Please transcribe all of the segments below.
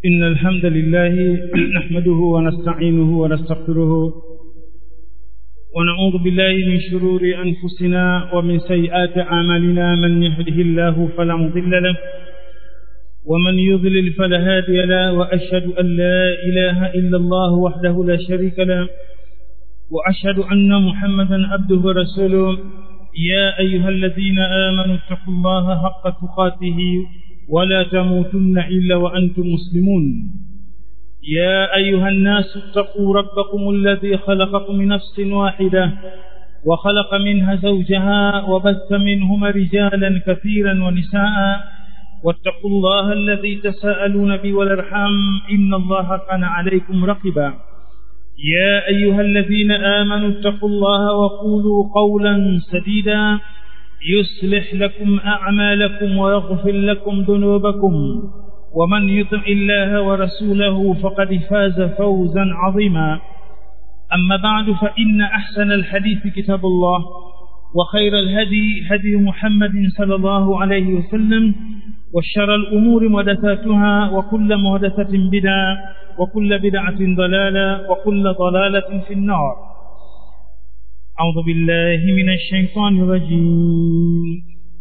إن الحمد لله نحمده ونستعينه ونستغفره ونعوذ بالله من شرور أنفسنا ومن سيئات أعمالنا من يهده الله فلا مضل له ومن يضلل فلا هادي له وأشهد أن لا إله إلا الله وحده لا شريك له وأشهد أن محمدا عبده ورسوله يا أيها الذين آمنوا اتقوا الله حق تقاته ولا تموتن إلا وأنتم مسلمون يا أيها الناس اتقوا ربكم الذي خلقكم من نفس واحدة وخلق منها زوجها وبث منهما رجالا كثيرا ونساء واتقوا الله الذي تساءلون به والارحام إن الله كان عليكم رقبا يا أيها الذين آمنوا اتقوا الله وقولوا قولا سديدا يصلح لكم أعمالكم ويغفر لكم ذنوبكم ومن يطع الله ورسوله فقد فاز فوزا عظيما أما بعد فإن أحسن الحديث كتاب الله وخير الهدي هدي محمد صلى الله عليه وسلم وشر الأمور محدثاتها وكل محدثة بدعة وكل بدعة ضلالة وكل ضلالة في النار أعوذ بالله من الشيطان الرجيم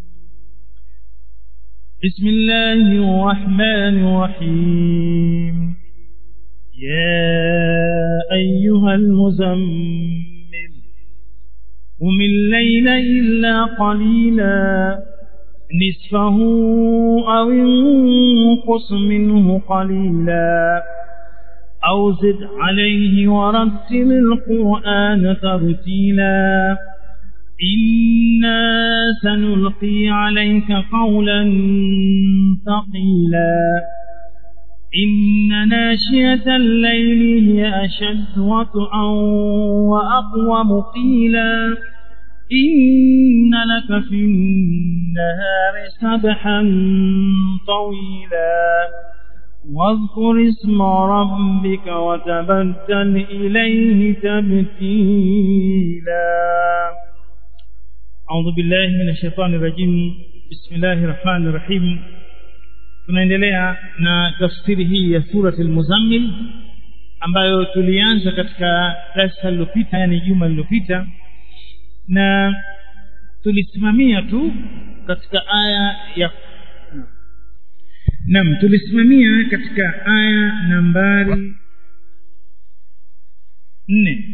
بسم الله الرحمن الرحيم يا أيها المزمل قم الليل إلا قليلا نصفه أو انقص منه قليلا أو زد عليه ورتل القرآن ترتيلا إنا سنلقي عليك قولا ثقيلا إن ناشية الليل هي أشد وطئا وأقوم قيلا إن لك في النهار سبحا طويلا واذكر اسم ربك وتبتل إليه تبتيلا أعوذ بالله من الشيطان الرجيم بسم الله الرحمن الرحيم tunaendelea na tafsiri hii ya surat al-muzammil ambayo tulianza katika darasa lililopita yani juma lililopita na tulisimamia tu katika aya ya Naam tulisimamia katika aya nambari nne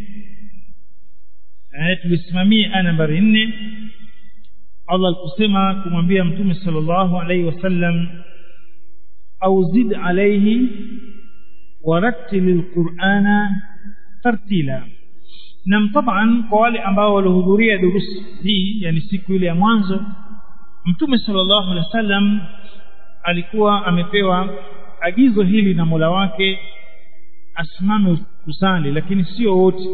aya tulisimamia aya nambari nne Allah alikusema kumwambia mtume sallallahu alaihi wasallam au zid alaihi warattil alqur'ana tartila nam taban kwa wale ambao walihudhuria durusi hii yani siku ile ya mwanzo mtume sallallahu alaihi wasallam alikuwa amepewa agizo hili na Mola wake asimame kusali lakini sio wote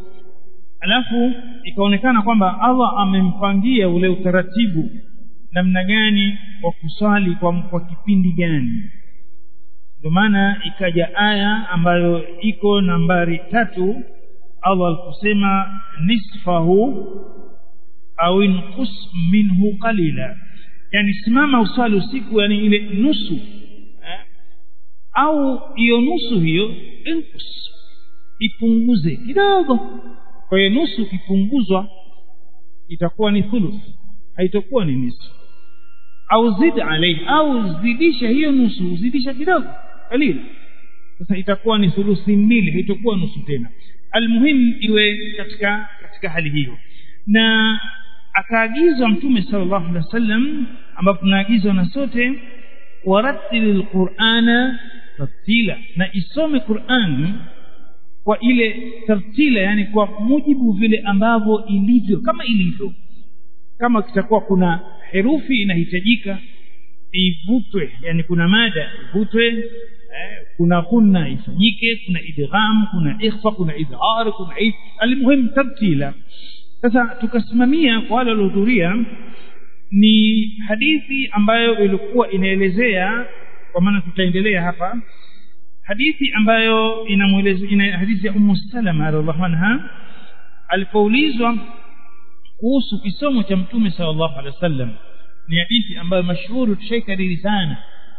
alafu ikaonekana kwamba Allah amempangia ule utaratibu namna gani wa kusali kwa, kwa kipindi gani ndio maana ikaja aya ambayo iko nambari tatu Allah alikusema nisfahu au inqus minhu qalila yani simama usali usiku yani ile nusu eh? au hiyo nusu hiyo inkus ipunguze kidogo kwa hiyo nusu ikipunguzwa itakuwa ni thuluth haitakuwa ni nusu au zid alayhi au zidisha hiyo nusu zidisha kidogo kalila sasa itakuwa ni thuluthi mbili haitakuwa nusu tena almuhim iwe katika katika hali hiyo na akaagizwa mtume sallallahu alaihi wasallam ambapo tunaagizwa na sote warattilil qur'ana tartila na isome Qur'an kwa ile tartila yani kwa mujibu vile ambavyo ilivyo kama ilivyo kama kitakuwa kuna herufi inahitajika ivutwe yani kuna mada ivutwe eh, kuna kunna ifanyike kuna idgham kuna ikhfa kuna idhar kuna almuhim tartila sasa tukasimamia kwa wale waliohudhuria ni hadithi ambayo ilikuwa inaelezea kwa maana tutaendelea hapa hadithi ambayo inamueleza ina hadithi ya Ummu Salama radhiallahu anha alipoulizwa kuhusu kisomo cha Mtume sallallahu alaihi wasallam ni hadithi ambayo mashuhuri tushaikariri sana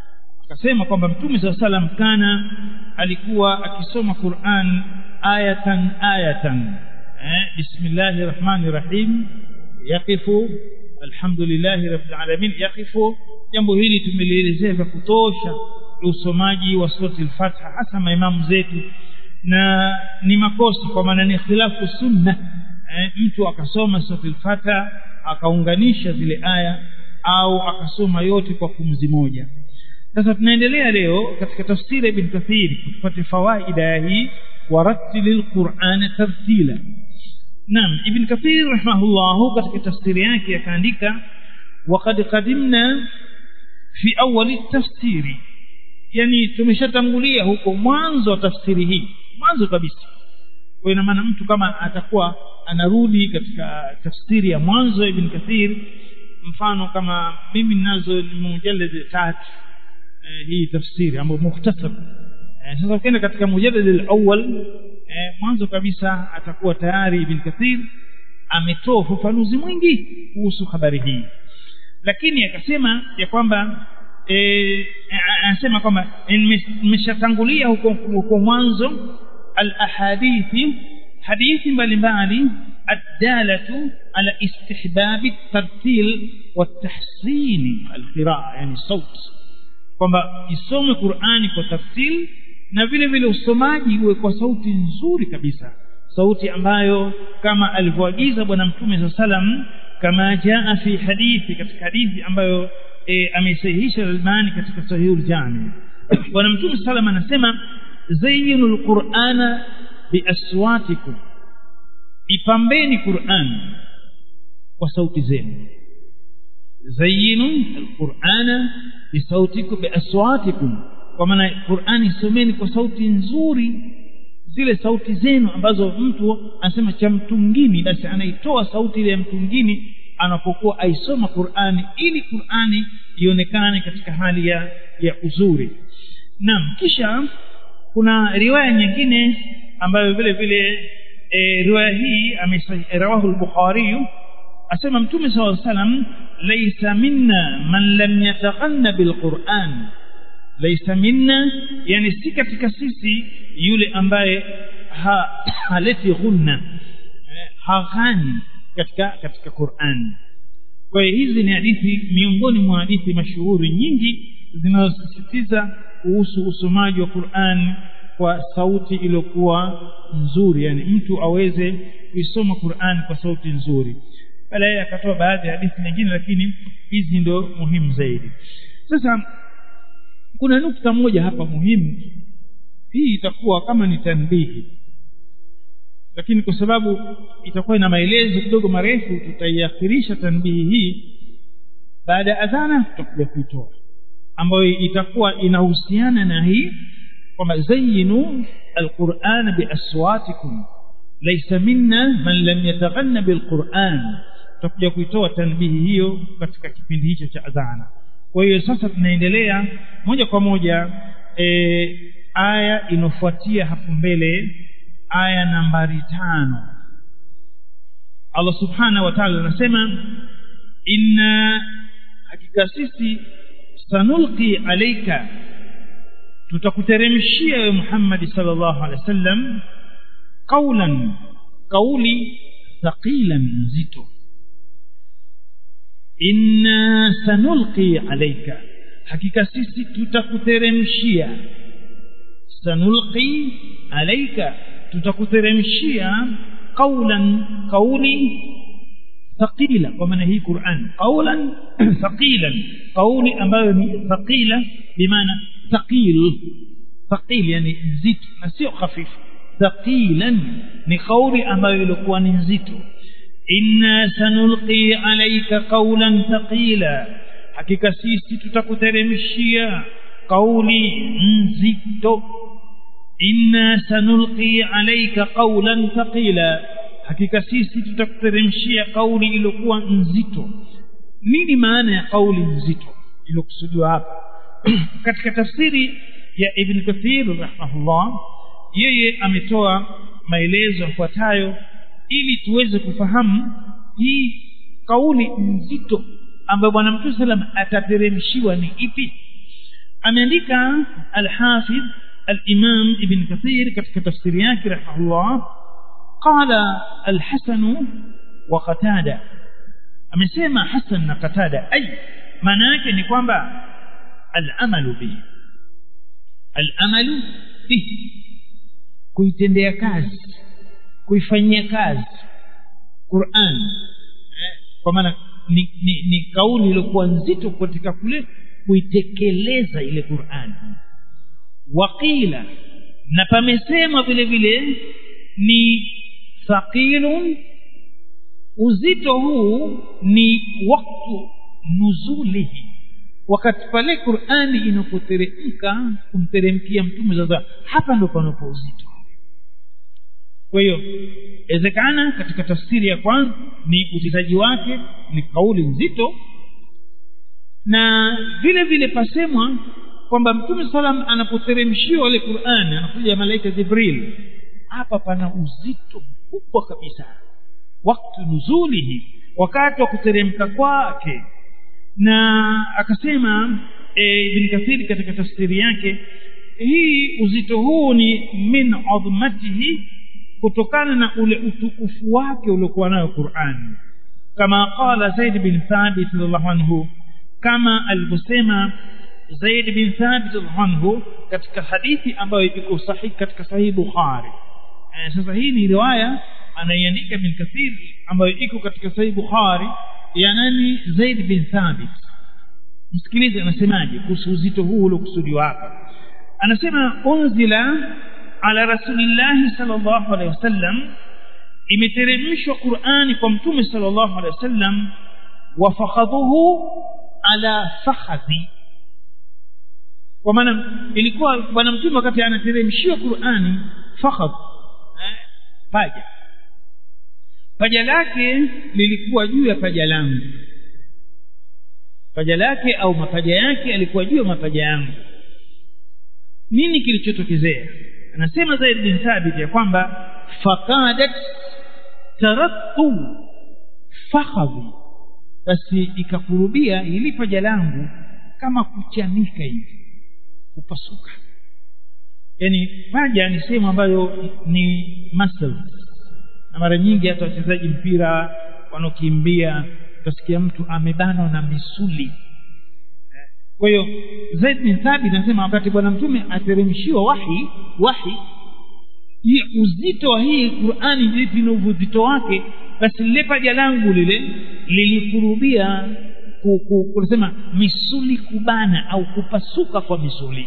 akasema kwamba mtume saa salam kana alikuwa akisoma Qur'an ayatan ayatan eh, bismillahi rahmani rahim yaqifu alhamdulillahi rabbil alamin yaqifu jambo hili tumelielezea vya kutosha usomaji wa surati al-Fatiha hasa maimamu zetu na ni makosa kwa maana ni khilafu sunna eh, mtu akasoma surati al-Fatiha akaunganisha zile aya au akasoma yote kwa pumzi moja sasa tunaendelea leo katika tafsiri ibn Kathir tupate fawaida ya hii warattilil Qur'ana tartila Naam Ibn Kathir rahimahullah katika tafsiri yake akaandika waqad qadimna fi awwal tafsiri yani tumeshatangulia huko mwanzo wa tafsiri hii mwanzo kabisa kwa ina maana mtu kama atakuwa anarudi katika tafsiri ya mwanzo Ibn Kathir mfano kama mimi ninazo mujallad tatu eh, hii tafsiri ambayo mukhtasar eh, sasa ukienda katika mujallad al-awwal eh, mwanzo kabisa atakuwa tayari Ibn Kathir ametoa ufafanuzi mwingi kuhusu habari hii lakini akasema ya kwamba eh, anasema kwamba nimeshatangulia huko huko mwanzo al-ahadithi hadithi mbalimbali الدالة على استحباب الترتيل والتحسين القراءة يعني الصوت kwamba isome Qur'ani kwa tartil na vile vile usomaji uwe kwa sauti nzuri kabisa sauti ambayo kama alivyoagiza bwana mtume sallam kama jaa fi hadithi katika hadithi ambayo e, amesahihisha Albani katika sahihul jami bwana mtume sallam anasema zayyinul qur'ana biaswatikum ipambeni Qur'an kwa sauti zenu zayyinu alqur'ana bisautikum biaswatikum kwa maana Qur'ani someni kwa sauti nzuri zile sauti zenu ambazo mtu anasema cha mtungini basi anaitoa sauti ile ya mtungini anapokuwa aisoma Qur'ani ili Qur'ani ionekane katika hali ya ya uzuri naam kisha kuna riwaya nyingine ambayo vile vile e, riwaya hii amerawahu al-Bukhari asema mtume SAW salam laysa minna man lam yataghanna bil-Qur'an laysa minna yani si katika sisi yule ambaye ha, haleti ghunna haghani katika katika Qur'an kwa hiyo hizi ni hadithi miongoni mwa hadithi mashuhuri nyingi zinazosisitiza kuhusu usomaji wa Qur'an kwa sauti iliyokuwa nzuri yani mtu aweze kuisoma Qur'an kwa sauti nzuri baadaye akatoa baadhi ya hadithi nyingine lakini hizi ndio muhimu zaidi sasa kuna nukta moja hapa muhimu hii itakuwa kama ni tanbihi lakini kwa sababu itakuwa ina maelezo kidogo marefu tutaiakhirisha tanbihi hii baada ya adhana tutakuja kuitoa ambayo itakuwa inahusiana na hii kwamba zayyinu alquran biaswatikum laysa minna man lam yataghanna bilquran tutakuja kuitoa tanbihi hiyo katika kipindi hicho cha adhana kwa hiyo sasa tunaendelea moja kwa moja e, aya inofuatia hapo mbele aya nambari tano Allah subhanahu wa ta'ala anasema inna hakika sisi sanulqi alayka tutakuteremshia wewe Muhammad sallallahu alaihi wasallam qaulan kauli thaqilan nzito inna sanulqi alayka hakika sisi tutakuteremshia sanulqi alayka tutakuteremshia qaulan kauli thaqila kwa maana hii Qur'an qaulan thaqilan kauli ambayo ni thaqila bimaana thaqil thaqil yani nzito na sio hafifu thaqilan ni kauli ambayo ilikuwa ni nzito inna sanulqi alayka qawlan thaqila hakika sisi tutakuteremshia kauli nzito inna sanulqi alayka qawlan thaqila hakika sisi tutakuteremshia kauli iliyokuwa nzito nini maana ya kauli nzito iliyokusudiwa hapa katika tafsiri ya ibn kathir rahimahullah yeye ametoa maelezo yafuatayo ili tuweze kufahamu hii kauli nzito ambayo bwana mtume salam atateremshiwa ni ipi ameandika al-Hafidh al-Imam Ibn Kathir katika tafsiri yake rahimahullah qala al-Hasan wa Qatada amesema Hasan na Qatada ai maana yake ni kwamba al-amalu bihi al-amalu bihi kuitendea kazi kuifanyia kazi Qur'an eh, kwa maana ni, ni, ni kauli iliyokuwa nzito katika kule kuitekeleza ile Qur'an waqila na pamesemwa vile vile ni thaqilun uzito huu ni waktu nuzulihi wakati pale Qur'ani inapoteremka kumteremkia mtume sasa hapa ndo panapo uzito kwa hiyo inawezekana katika tafsiri ya kwanza ni utitaji wake ni kauli nzito na vile vile pasemwa kwamba mtume salam anapoteremshiwa ile Qur'ani anakuja malaika Jibril hapa pana uzito mkubwa kabisa wakati nuzulihi wakati wa kuteremka kwake na akasema e, Ibn Kathir katika tafsiri yake hii uzito huu ni min adhmatihi kutokana na ule utukufu wake uliokuwa nayo Qur'an kama qala Zaid bin Thabit radhiallahu anhu kama alivyosema Zaid bin Thabit radhiallahu anhu katika hadithi ambayo iko sahihi katika sahihi Bukhari eh, sasa hii ni riwaya anaiandika bin Kathir ambayo iko katika sahihi Bukhari ya nani Zaid bin Thabit msikilize anasemaje kuhusu uzito huu uliokusudiwa hapa anasema unzila ala rasulillahi sallallahu alaihi wasallam imeteremshwa Qur'ani kwa mtume sallallahu alaihi wasallam wa fakhadhuhu ala fakhadhi kwa maana ilikuwa bwana mtume wakati anateremshiwa Qur'ani fakhadh eh, paja paja lake lilikuwa juu ya paja langu paja lake au mapaja yake alikuwa juu ya mapaja yangu nini kilichotokezea anasema Zaid bin Thabit ya kwamba faqadat tarattu fakhadhi basi ikakurubia ili paja langu kama kuchanika hivi kupasuka yani paja ni sehemu ambayo ni muscle na mara nyingi hata wachezaji mpira wanaokimbia utasikia mtu amebanwa na misuli kwa hiyo Zaid bin Thabit anasema wakati bwana mtume ateremshiwa wahi wahi hii uzito wa hii Qur'ani vipi na uzito wake basi lile paja langu lile lilikurubia kunasema misuli kubana au kupasuka kwa misuli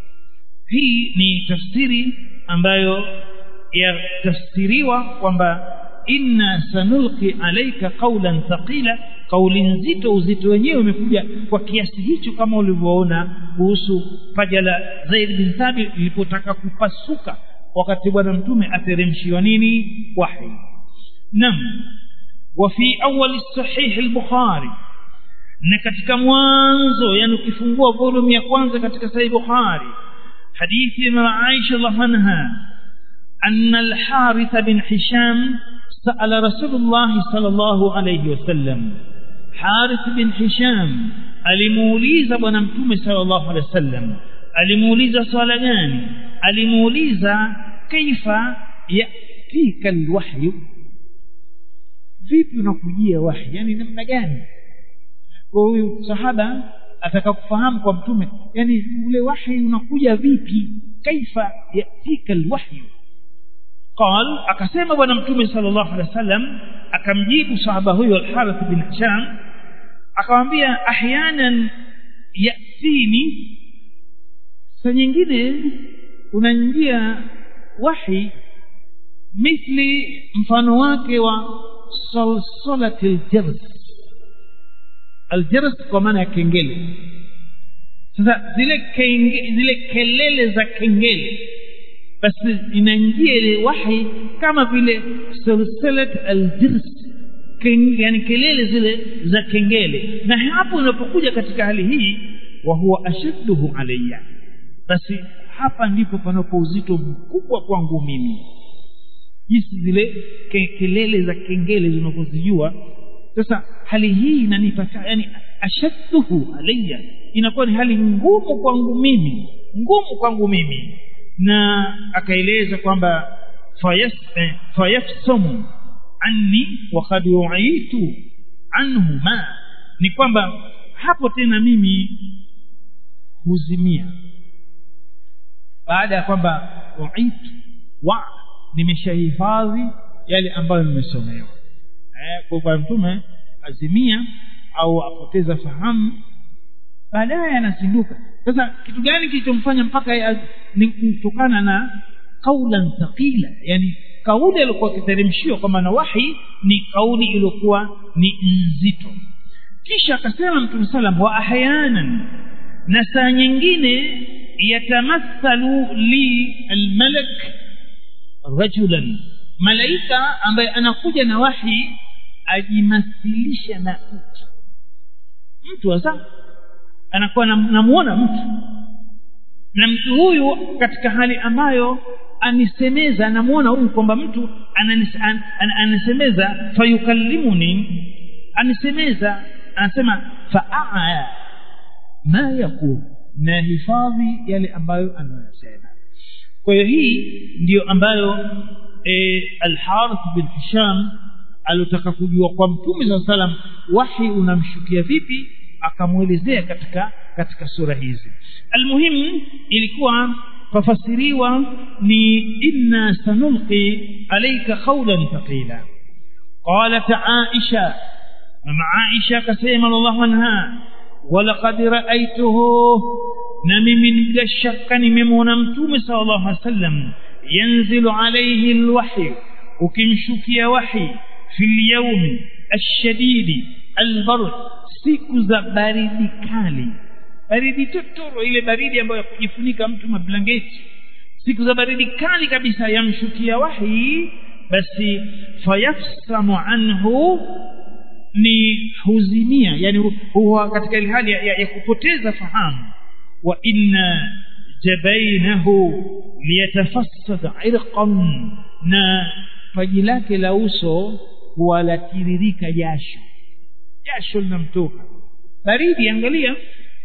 hii ni tafsiri ambayo yatafsiriwa kwamba inna sanulqi alayka qawlan thaqila kauli nzito uzito wenyewe umekuja kwa kiasi hicho kama ulivyoona kuhusu paja la Zaid bin Thabit lilipotaka kupasuka wakati bwana mtume ateremshiwa nini wahi nam wa fi awwal sahih al-bukhari na katika mwanzo yani ukifungua volume ya kwanza katika sahih bukhari hadithi ya Aisha radhiallahu anha أن الحارث بن حشام سأل رسول الله صلى الله عليه وسلم حارث بن هشام alimuuliza bwana mtume sallallahu alaihi wasallam alimuuliza swala gani alimuuliza kaifa yatika alwahyu vipi unakujia wahi yani namna gani kwa huyu sahaba ataka kufahamu kwa mtume yani ule wahi unakuja vipi kaifa yatika alwahyu قال akasema bwana mtume sallallahu alaihi wasallam akamjibu sahaba huyo al-Harith bin Hisham akamwambia ahyanan yatini saa nyingine unaingia wahi mithli mfano wake wa salsalatil jars aljars kwa maana ya kengele sasa zile kenge, zile kelele za kengele basi inaingia ile wahi kama vile silsilat aljirs yani kelele zile za kengele na hapo unapokuja katika hali hii wa huwa ashadduhu alayya basi hapa ndipo panapo uzito mkubwa kwangu mimi jinsi zile ke, kelele za kengele zinapozijua sasa hali hii inanipata yani ashadduhu alayya inakuwa ni hali ngumu kwangu mimi ngumu kwangu mimi na akaeleza kwamba fayafsamu anni wakad uitu anhu ma ni kwamba hapo tena mimi huzimia baada ya kwamba uitu wa nimeshahifadhi yale ambayo nimesomewa eh, kwa bwana mtume azimia au apoteza fahamu baadaye anazinduka sasa kitu gani kilichomfanya mpaka ni kutokana na kaulan thaqila yani kauli aliyokuwa akiteremshiwa kwamba na wahi ni kauli iliyokuwa ni nzito kisha akasema mtume salam wa ahyanan na saa nyingine yatamathalu li almalak rajulan malaika ambaye anakuja na wahi ajimathilisha na mtu mtu hasa anakuwa namuona mtu na mtu huyu katika hali ambayo anisemeza anamuona huyu kwamba mtu ananis, an, an, anisemeza fayukallimuni anisemeza anasema faaya ma yakul na hifadhi yale ambayo anayosema kwa hiyo hii ndiyo ambayo e, alharith bin hisham aliotaka kujua kwa mtume saa salam wahi unamshukia vipi akamwelezea katika katika sura hizi almuhimu ilikuwa fafasiriwa ni inna sanulqi alayka qawlan thaqila qalat aisha mama aisha akasema radhiallahu anha walaqad ra'aytuhu na mimi bila shaka nimemwona mtume sallallahu alaihi wasallam yanzilu alayhi alwahy ukimshukia wahi fi alyawmi ashadidi albard siku za baridi kali baridi totoro ile baridi ambayo ya kujifunika mtu mablangeti siku za baridi kali kabisa yamshukia wahi basi fayafsamu anhu ni huzimia yani huwa katika ile hali ya, ya, ya kupoteza fahamu wa inna jabainahu liyatafassad irqan na paji lake la uso huwa latiririka jasho jasho linamtoka baridi angalia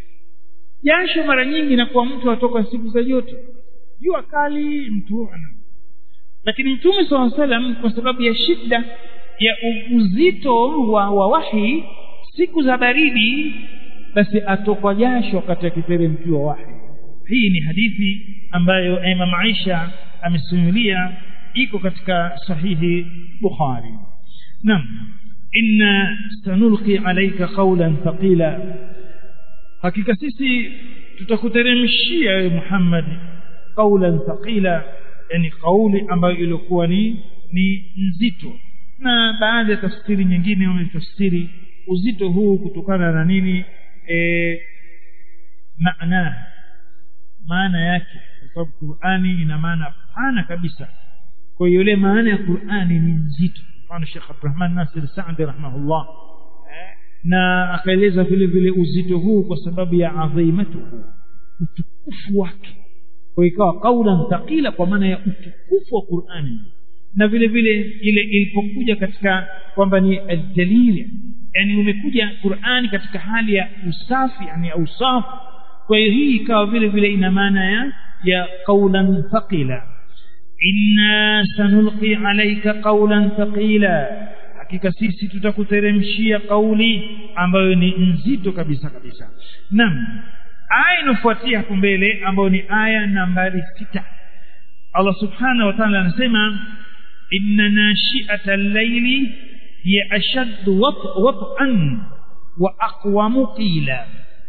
jasho mara nyingi inakuwa mtu atoka siku za joto jua kali mtu ana lakini mtume saa salam kwa sababu ya shida ya uzito wa, wa wahi siku za baridi basi atokwa jasho wakati akiteremkiwa wahi hii ni hadithi ambayo imam aisha amesimulia iko katika sahihi bukhari naam inna sanulqi alayka qawlan thaqila hakika sisi tutakuteremshia wewe Muhammad qawlan thaqila yani kauli ambayo ilikuwa ni ni nzito na baadhi ya tafsiri nyingine wametafsiri uzito huu kutokana na nini e, maana maana yake kwa sababu Qur'ani ina maana pana kabisa kwa hiyo ile maana ya Qur'ani ni nzito mfano Sheikh Abdurrahman Nasir Saadi rahimahullah na akaeleza vile vile uzito huu kwa sababu ya adhimatuhu utukufu wake kwa ikawa kaulan thaqila kwa maana ya utukufu wa Qur'ani na vile vile ile ilipokuja katika kwamba ni aljalil yani umekuja Qur'ani katika hali ya usafi yani usafi kwa hiyo hii ikawa vile vile ina maana ya ya qawlan thaqila inna sanulqi alayka qawlan thaqila hakika sisi tutakuteremshia kauli ambayo ni nzito kabisa kabisa naam aya inofuatia hapo mbele ambayo ni aya nambari sita Allah subhanahu wa ta'ala anasema inna nashi'ata al-layli hiya ashaddu wat'an wa aqwamu qila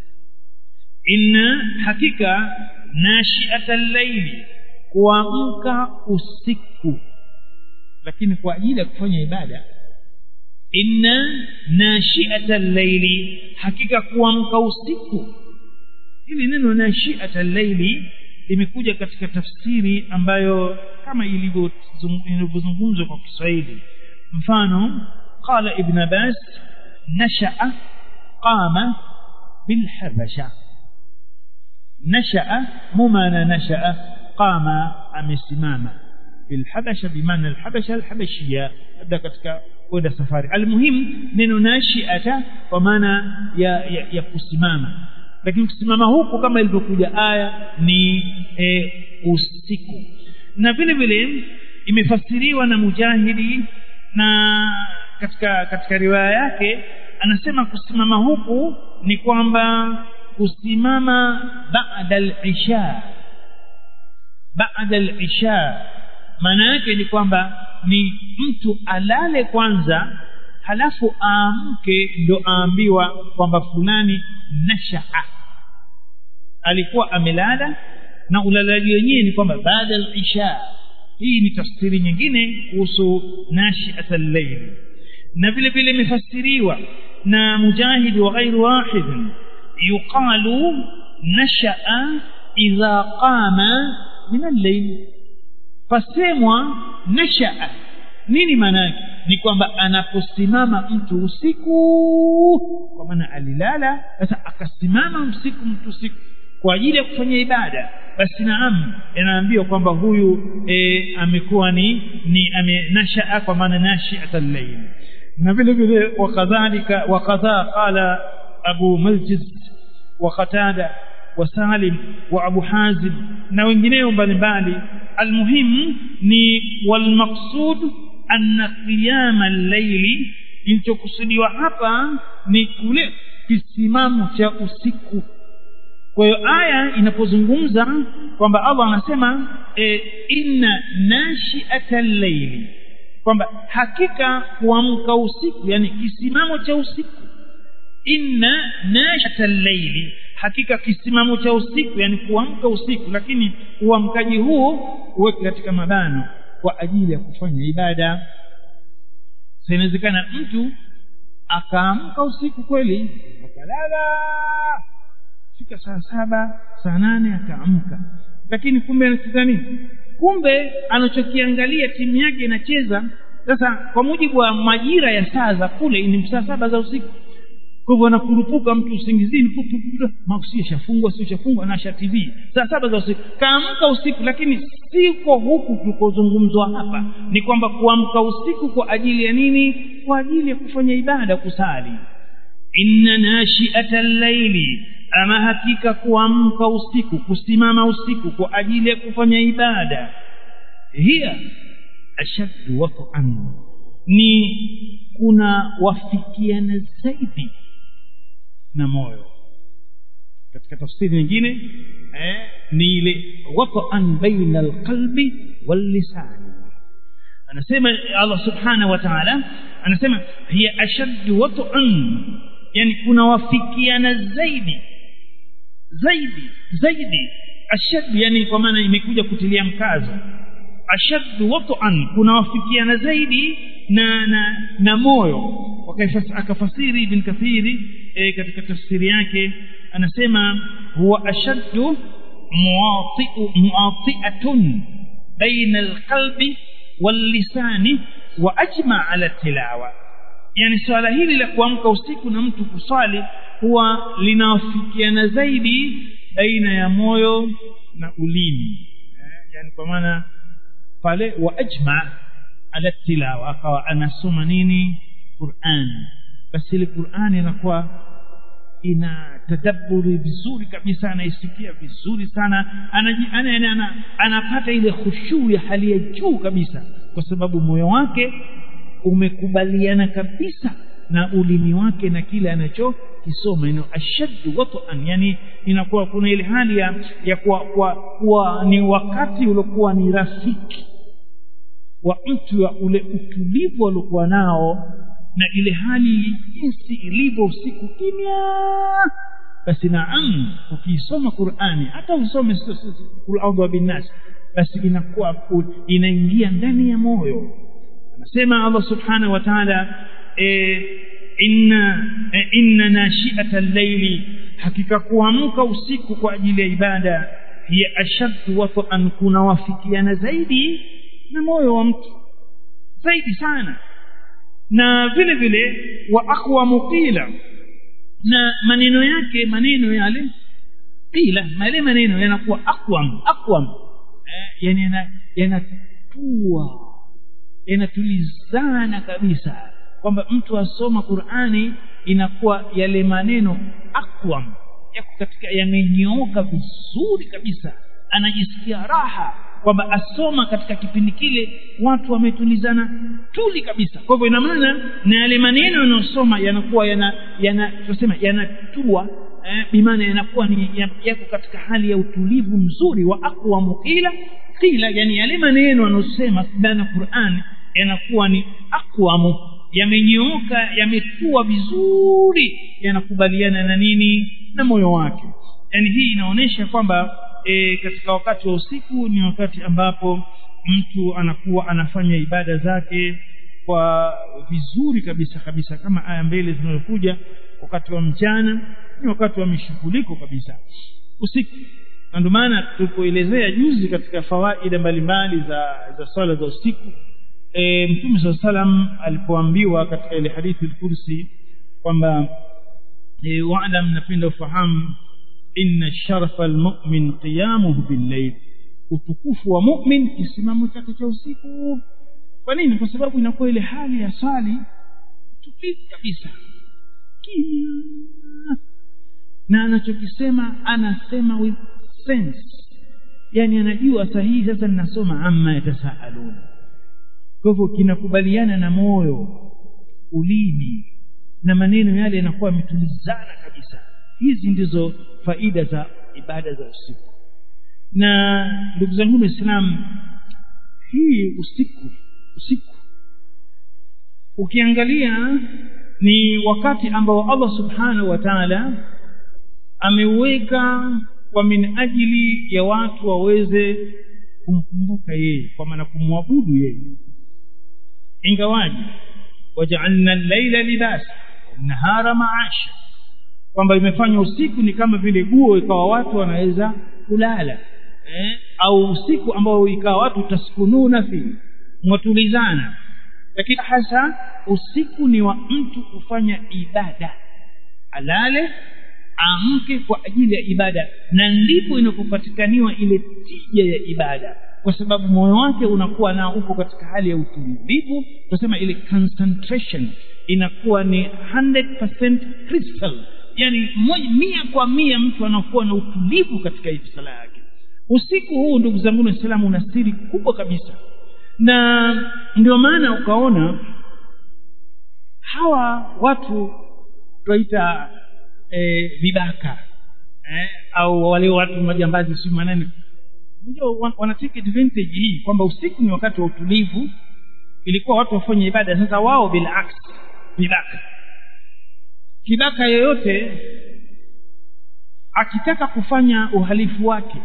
inna hakika nashi'ata al-layli kuamka usiku lakini kwa ajili ya kufanya ibada inna nashi'ata al-layli hakika kuamka usiku hili neno nashi'ata al-layli limekuja katika tafsiri ambayo kama ilivyozungumzwa kwa Kiswahili mfano qala ibn Abbas nasha'a qama bil habasha nasha'a mumana nasha'a qama amesimama bil habasha bimaana al habasha al habashia labda katika kwenda safari almuhim neno nashi'ata kwa maana ya, ya, ya kusimama lakini kusimama huku kama ilivyokuja aya ni e, usiku na vile vile imefasiriwa na mujahidi na katika katika riwaya yake anasema kusimama huku ni kwamba kusimama baada al-isha baada al-isha maana yake ni kwamba ni mtu alale kwanza halafu aamke ndo aambiwa kwamba fulani nashaa alikuwa amelala na ulalaji wenyewe ni kwamba baada al-isha hii ni tafsiri nyingine kuhusu nashiat al-layl na vile vile imefasiriwa na mujahid wa ghairu wahid yuqalu nashaa idha qama min al-layl fasemwa nashaa nini maana yake ni kwamba anaposimama mtu usiku kwa maana alilala sasa akasimama usiku mtu usiku kwa ajili ya kufanya ibada basi naam inaambiwa kwamba huyu e, amekuwa ni ni amenashaa kwa maana nashiat al-layl na vile vile wakadhalika wakadha qala abu maljiz wa qatada wa salim wa abu hazim na wengineo mbalimbali almuhim ni walmaqsud anna qiyama al-layli kilichokusudiwa hapa ni kule kisimamo cha usiku kwa hiyo aya inapozungumza kwamba Allah anasema e, inna nashi'ata al-layli kwamba hakika kuamka usiku yani kisimamo cha usiku inna nashi'ata al-layli hakika kisimamo cha usiku yani kuamka usiku lakini uamkaji huo uweke katika mabano kwa ajili ya kufanya ibada sasa inawezekana mtu akaamka usiku kweli akalala fika saa saba saa nane akaamka lakini kumbe anacheza nini kumbe anachokiangalia timu yake inacheza sasa kwa mujibu wa majira ya saa za kule ni saa saba za usiku kwa hivyo anakurupuka mtu usingizini mausi shafungwa sio shafungwa anasha tv saa saba za usiku kaamka usiku lakini siko huku tukozungumzwa hapa ni kwamba kuamka usiku kwa ajili ya nini kwa ajili ya kufanya ibada kusali inna nashi'ata al-layli ama hakika kuamka usiku kusimama usiku kwa ajili ya kufanya ibada hiya ashaddu wat'an ni kuna wafikiana zaidi na moyo katika tafsiri nyingine eh, ni ile wat'an baina alqalbi wallisani anasema Allah subhanahu wa ta'ala anasema hiya ashaddu wat'an yani kuna wafikiana zaidi zaidi zaidi ashad yani kwa maana imekuja kutilia mkazo ashaddu wat'an kuna wafikiana zaidi na na, na moyo akafasiri ibn kathiri e, katika tafsiri yake anasema huwa ashaddu muwati'u muwati'atun baina alqalbi wallisani wa ajma ala tilawa yani swala hili la kuamka usiku na mtu kuswali huwa linawafikiana zaidi baina ya moyo na ulimi eh, yani kwa maana pale wa ajma ala tilawa akawa anasoma nini Qur'an basi ile Qur'an inakuwa ina tadabburi vizuri kabisa anaisikia vizuri sana anapata ana, ana, ana, ana ile khushu ya hali ya juu kabisa kwa sababu moyo wake umekubaliana kabisa na ulimi wake na kile anachokisoma ino ashaddu wat'an yani inakuwa kuna ile hali ya, ya kuwa, kuwa, kuwa ni wakati uliokuwa ni rafiki wa mtu wa ule utulivu aliokuwa nao na ile hali jinsi ilivyo usiku kimya basi naam ukiisoma Qur'ani hata usome kul a'udhu binnas basi inakuwa inaingia ndani ya moyo anasema Allah subhanahu wa ta'ala e, inna e, inna nashi'ata al-layli hakika kuamka usiku kwa ajili ya ibada hiya ashaddu wat'an kuna wafikiana zaidi na moyo wa mtu zaidi sana na vile vile wa aqwa qila na maneno yake maneno yale qila yale maneno yanakuwa aqwam aqwam eh, yani yanatua yanatulizana kabisa kwamba mtu asoma Qur'ani inakuwa yale maneno aqwam yako katika yamenyooka vizuri kabisa anajisikia raha kwamba asoma katika kipindi kile watu wametulizana tuli kabisa kwa hivyo ina maana na yale maneno yanayosoma yanakuwa yana yana tunasema yanatua eh, bimaana yanakuwa ni yako katika hali ya utulivu mzuri wa aqwamu qila qila yani yale maneno yanayosema ndani ya Qur'an yanakuwa ni aqwamu yamenyooka yametua vizuri yanakubaliana na nini na moyo wake yani hii inaonyesha kwamba e, katika wakati wa usiku ni wakati ambapo mtu anakuwa anafanya ibada zake kwa vizuri kabisa kabisa kama aya mbele zinazokuja wakati wa mchana ni wakati wa mishughuliko kabisa usiku na ndio maana tulipoelezea juzi katika fawaida mbalimbali za za swala za usiku e, mtume saa salam alipoambiwa katika ile hadithi al-kursi kwamba e, waalam napenda ufahamu inna sharafa almu'min qiyamuhu bil-layl utukufu wa mu'min kisimamo chake cha usiku kwa nini kwa sababu inakuwa ile hali ya swali tulivu kabisa kimya na anachokisema anasema with sense yani anajua sahihi sasa ninasoma amma yatasaalun kwa hivyo kinakubaliana na moyo ulimi na maneno yale yanakuwa yametulizana kabisa hizi ndizo faida za ibada za usiku na ndugu zangu waislamu hii usiku usiku ukiangalia ni wakati ambao Allah subhanahu wa ta'ala ameweka kwa min ajili ya watu waweze kumkumbuka yeye kwa maana kumwabudu yeye ingawaji waja'alna al-laila libasa wan-nahara ma'asha kwamba imefanywa usiku ni kama vile guo ikawa watu wanaweza kulala eh? au usiku ambao ikawa watu taskununa fi mwatulizana lakini hasa usiku ni wa mtu kufanya ibada alale amke kwa ajili ya ibada na ndipo inapopatikaniwa ile tija ya ibada kwa sababu moyo wake unakuwa nao uko katika hali ya utulivu tunasema ile concentration inakuwa ni 100% crystal yani moja, mia kwa mia mtu anakuwa na utulivu katika hii sala yake usiku huu ndugu zangu waislamu una siri kubwa kabisa na ndio maana ukaona hawa watu twaita e, vibaka eh, au wale watu majambazi si manene unajua wana take advantage hii kwamba usiku ni wakati wa utulivu ilikuwa watu wafanye ibada sasa wao bila aksi vibaka kibaka yoyote akitaka kufanya uhalifu wake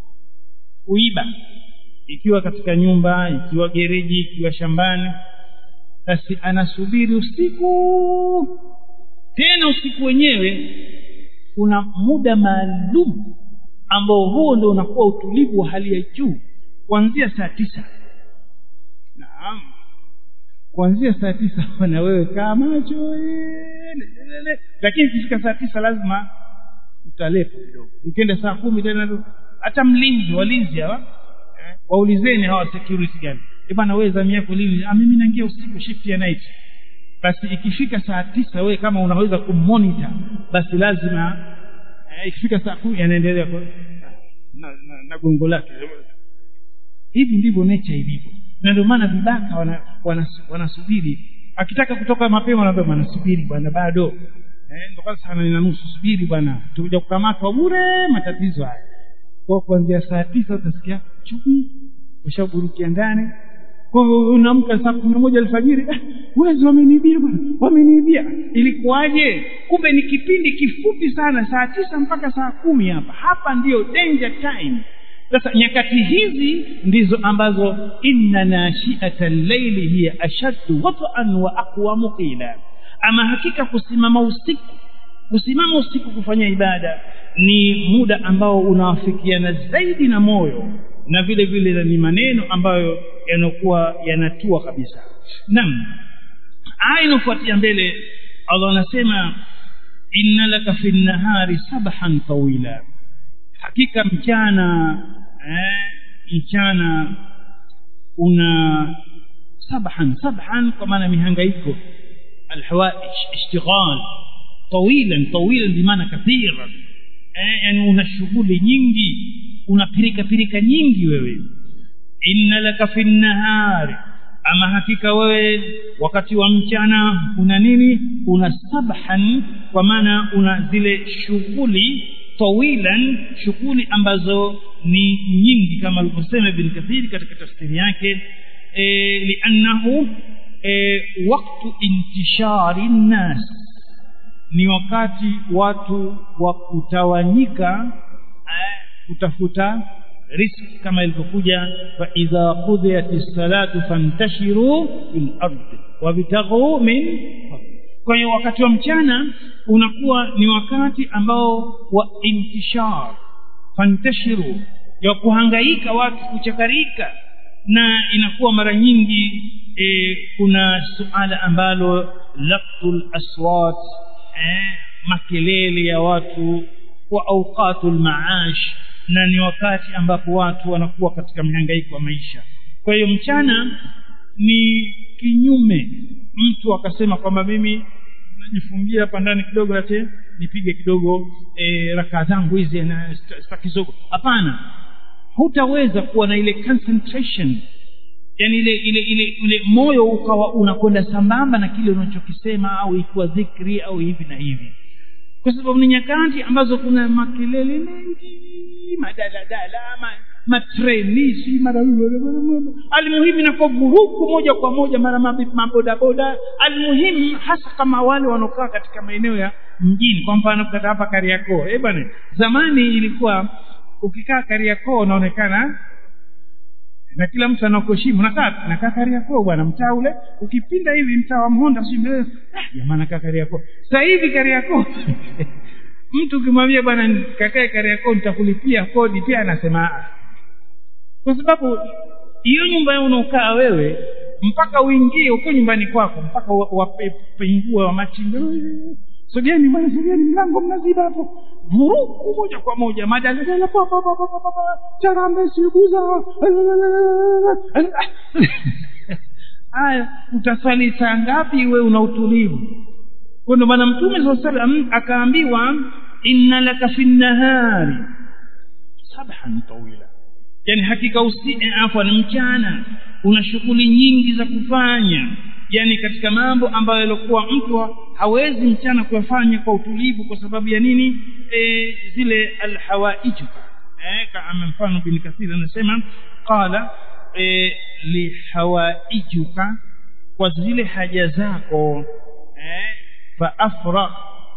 kuiba ikiwa katika nyumba ikiwa gereji ikiwa shambani basi anasubiri usiku tena usiku wenyewe kuna muda maalum ambao huo ndio unakuwa utulivu wa hali ya juu kuanzia saa tisa naam kuanzia saa tisa na wewe kaa macho lakini ikifika saa tisa lazima utalepo kidogo ikienda saa kumi tena hata mlinzi walinzi hawa eh, waulizeni hawa security gani bana wewe zamu yako lini ah mimi naingia usiku shift ya night basi ikifika saa tisa wewe kama unaweza kummonitor basi lazima eh, ikifika saa kumi anaendelea na, na, na gongo lake hivi ndivyo nature ilivyo na ndio maana vibaka wanasubiri wana, wana akitaka kutoka mapema anaambia bwana subiri bwana bado eh ndio kwanza sana na nusu subiri bwana tukuja kukamatwa bure matatizo haya kwa kuanzia saa tisa utasikia chui ushaburukia ndani kwa hivyo unaamka saa kumi na moja alfajiri eh, wezi wameniibia bwana wameniibia ilikuwaje kumbe ni kipindi kifupi sana saa tisa mpaka saa kumi hapa hapa ndiyo danger time sasa nyakati hizi ndizo ambazo inna nashiata llaili hiya ashaddu wat'an wa aqwamu qila ama hakika kusimama usiku kusimama usiku kufanya ibada ni muda ambao unawafikiana zaidi na moyo na vile vile ni maneno ambayo yanakuwa yanatua kabisa naam aya inafuatia mbele Allah anasema inna laka fi nahari sabhan tawila hakika mchana eh, mchana una sabhan sabhan kwa maana mihangaiko alhawaish ishtighal طويلا طويلا بمعنى كثيرا eh, yani una shughuli nyingi una pirika pirika nyingi wewe inna laka fi nahari ama hakika wewe wakati wa mchana una nini una sabhan kwa maana una zile shughuli tawilan shughuli ambazo ni nyingi kama alivyosema ibn kathir katika tafsiri yake e, liannahu e, waktu intishari nnas ni wakati watu wa kutawanyika eh, kutafuta riski kama ilivyokuja fa idha qudiyat as-salatu fantashiru fil ard wabtaghu min kwa hiyo wakati wa mchana unakuwa ni wakati ambao wa intishar fantashiru ya kuhangaika watu kuchakarika na inakuwa mara nyingi e, kuna suala ambalo laqtul aswat eh, makelele ya watu wa awqatul maash na ni wakati ambapo watu wanakuwa katika mhangaiko wa maisha kwa hiyo mchana ni kinyume mtu akasema kwamba mimi najifungia hapa ndani kidogo ate nipige kidogo e, rakaa zangu hizi na sitaki zogo hapana hutaweza kuwa na ile concentration yani ile ile ile ile moyo ukawa unakwenda sambamba na kile unachokisema au ikiwa dhikri au hivi na hivi kwa sababu ni nyakati ambazo kuna makelele mengi madaladala ma, matrenisi mara almuhimu inakuwa vurugu moja kwa moja mara mabodaboda almuhimu hasa kama wale wanaokaa katika maeneo ya mjini kwa mfano kata hapa kariakoo eh bwana zamani ilikuwa ukikaa kariakoo unaonekana na kila mtu anakuheshimu nakaa nakaa kariakoo bwana mtaa ule ukipinda hivi mtaa wa mhonda si ah, jamaa nakaa kariakoo sasa hivi kariakoo mtu ukimwambia bwana kakae kariakoo nitakulipia kodi pia anasema kwa sababu hiyo nyumba yao unaokaa wewe mpaka uingie uko nyumbani kwako mpaka wapengue wa machinga sogeni bwana sogeni mlango mnaziba hapo vurugu moja kwa moja madaladala charambe siguza haya utasali saa ngapi we una utulivu kwa ndio maana mtume saa salam akaambiwa inna laka fi nnahari sabhan tawila yani hakika usi afwan mchana una shughuli nyingi za kufanya yani katika mambo ambayo yalikuwa mtu hawezi mchana kuyafanya kwa utulivu kwa sababu ya nini e, zile alhawaiju eh, kama mfano bin kathir anasema qala e, lihawaijuka kwa zile haja zako eh, fa afragh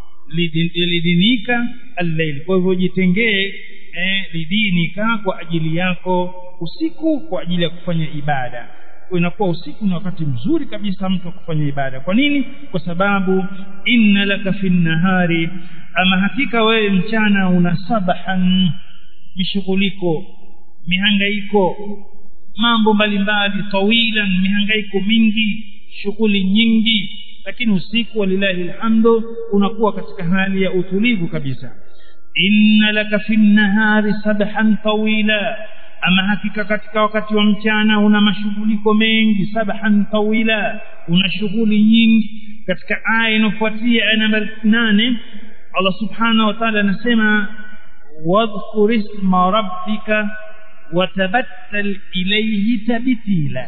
lidinika allail kwa hivyo jitengee eh, lidinika kwa ajili yako usiku kwa ajili ya kufanya ibada inakuwa usiku ni wakati mzuri kabisa mtu wa kufanya ibada kwa nini kwa sababu inna laka fi nahari ama hakika wewe mchana una sabahan mishughuliko mihangaiko mambo mbalimbali tawilan mihangaiko mingi shughuli nyingi lakini usiku walillahi alhamdu unakuwa katika hali ya utulivu kabisa inna laka fi nahari sabhan tawila ama hakika katika wakati wa mchana una mashughuliko mengi sabhan tawila una shughuli nyingi katika aya inayofuatia aya namba 8 Allah subhanahu wa ta'ala anasema wadhkur isma rabbika watabattal ilayhi tabtila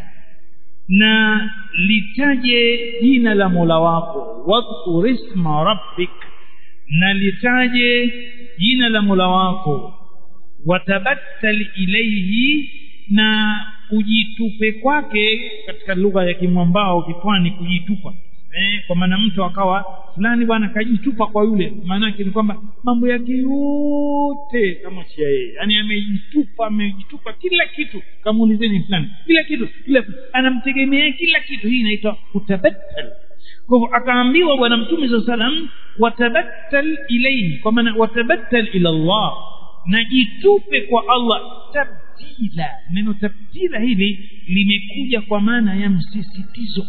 na litaje jina la Mola wako wadhkur isma rabbik na litaje jina la Mola wako watabattal ilayhi na ujitupe kwake katika lugha ya kimwambao kitwani kujitupa eh, kwa maana mtu akawa fulani bwana kajitupa kwa yule maana yake ni kwamba mambo yake yote kama chia yeye yani amejitupa amejitupa kila kitu kamuulizeni fulani kila kitu kila anamtegemea kila kitu hii inaitwa kutabattal kwa hivyo akaambiwa bwana mtume saa salam watabattal ilayhi kwa maana watabattal ila Allah na jitupe kwa Allah tabdila neno tabdila hili limekuja kwa maana ya msisitizo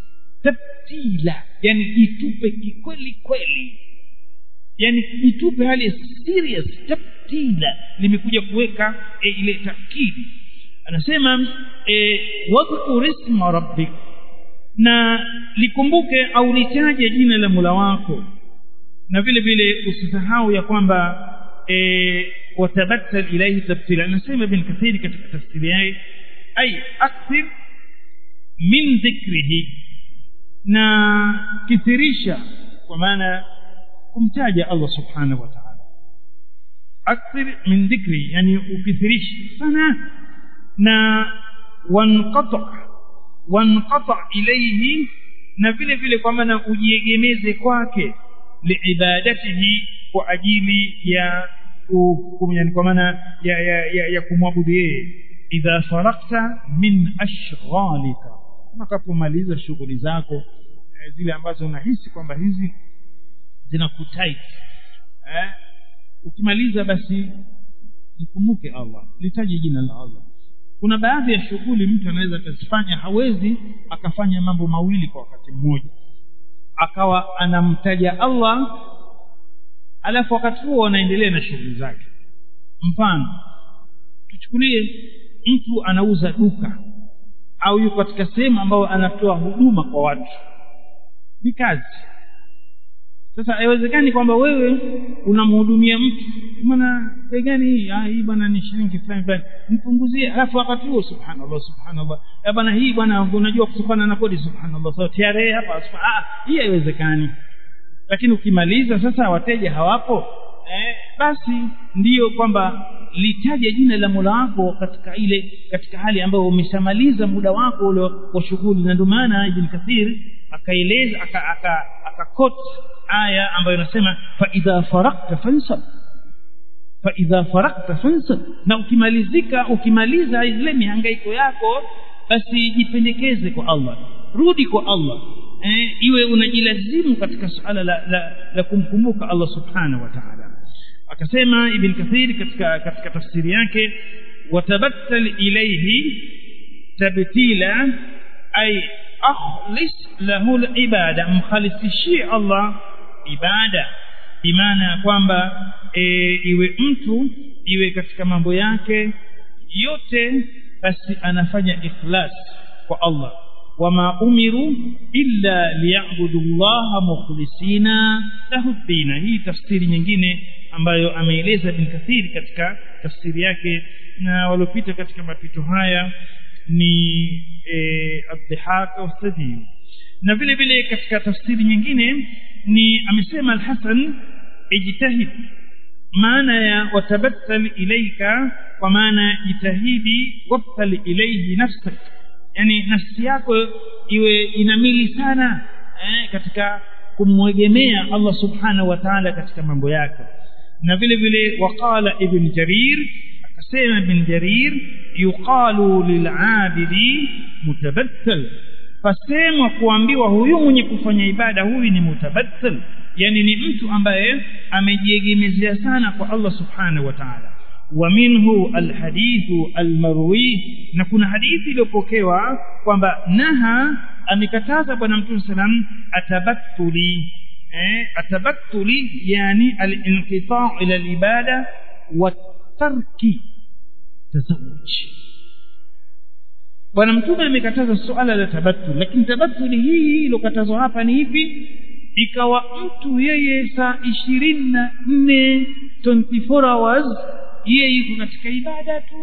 tabdila yani jitupe kikweli kweli yani jitupe hali serious tabdila limekuja kuweka e, ile takidi anasema e, wadhkur isma rabbik na likumbuke au litaje jina la Mola wako na vile vile usisahau ya kwamba e, watabattal ilayhi tabtila anasema ibn kathir katika tafsiri yake ay akthir min dhikrihi na kithirisha kwa maana kumtaja Allah subhanahu wa ta'ala akthir min dhikri yani ukithirisha sana na wanqata wanqata ilayhi na vile vile kwa maana ujiegemeze kwake liibadatihi kwa ajili ya yani kwa maana ya, ya, ya, ya kumwabudu yeye idha farakta min ashghalika unapomaliza shughuli zako zile ambazo unahisi kwamba hizi zinakutait eh ukimaliza basi mkumbuke Allah litaje jina la Allah kuna baadhi ya shughuli mtu anaweza akazifanya hawezi akafanya mambo mawili kwa wakati mmoja akawa anamtaja Allah alafu wakati huo anaendelea na shughuli zake mfano tuchukulie mtu anauza duka au yuko katika sehemu ambayo anatoa huduma kwa watu ni kazi sasa haiwezekani kwamba wewe unamhudumia mtu maana bei gani hii ah hii bwana ni shilingi fulani fulani mpunguzie alafu wakati huo subhanallah subhanallah ya bwana hii bwana unajua kutokana na kodi subhanallah so TRA hapa ah hii haiwezekani lakini ukimaliza sasa wateja hawapo eh, basi ndiyo kwamba litaje jina la Mola wako katika ile katika hali ambayo umeshamaliza muda wako ule wa shughuli na ndio maana Ibn Kathir akaeleza aka aka, aka quote aya ambayo inasema fa idha farakta fansab fa idha farakta fansab na ukimalizika ukimaliza ile mihangaiko yako basi jipendekeze kwa Allah rudi kwa Allah eh, iwe unajilazimu katika suala la, la, la kumkumbuka Allah subhanahu wa ta'ala akasema ibn kathir katika katika tafsiri yake watabattal ilayhi tabtila ay akhlis lahu al-ibada mkhalisishie Allah ibada bimaana kwamba e, iwe mtu iwe katika mambo yake yote basi anafanya ikhlas kwa Allah wama umiru illa liyabudu llaha mukhlisina lahu dina hii tafsiri nyingine ambayo ameeleza bin kathiri katika tafsiri yake na waliopita katika mapito haya ni e, adhihak wasadhi na vile vile katika tafsiri nyingine ni amesema alhasan ijtahid maana ya watabattal ilaika kwa maana jitahidi wabtal ilayhi nafsak yani nafsi yako iwe inamili sana eh, katika kumwegemea Allah subhanahu wa ta'ala katika mambo yake na vile vile waqala ibn jarir akasema ibn jarir yuqalu lil'abidi mutabattal fasemwa kuambiwa huyu mwenye kufanya ibada huyu ni mutabattal yani ni mtu ambaye amejiegemezea sana kwa Allah subhanahu wa ta'ala ومنه الحديث المروي na kuna hadithi iliyopokewa kwamba naha amekataza bwana mtume salam atabattuli eh atabattuli yani al-inqita' ila al-ibada wa tarki tazawuj bwana mtume amekataza suala la tabattul lakini tabattuli hii iliyokatazwa hapa ni hivi ikawa mtu yeye saa ishirini na nne 24 hours yeye yuko katika ibada tu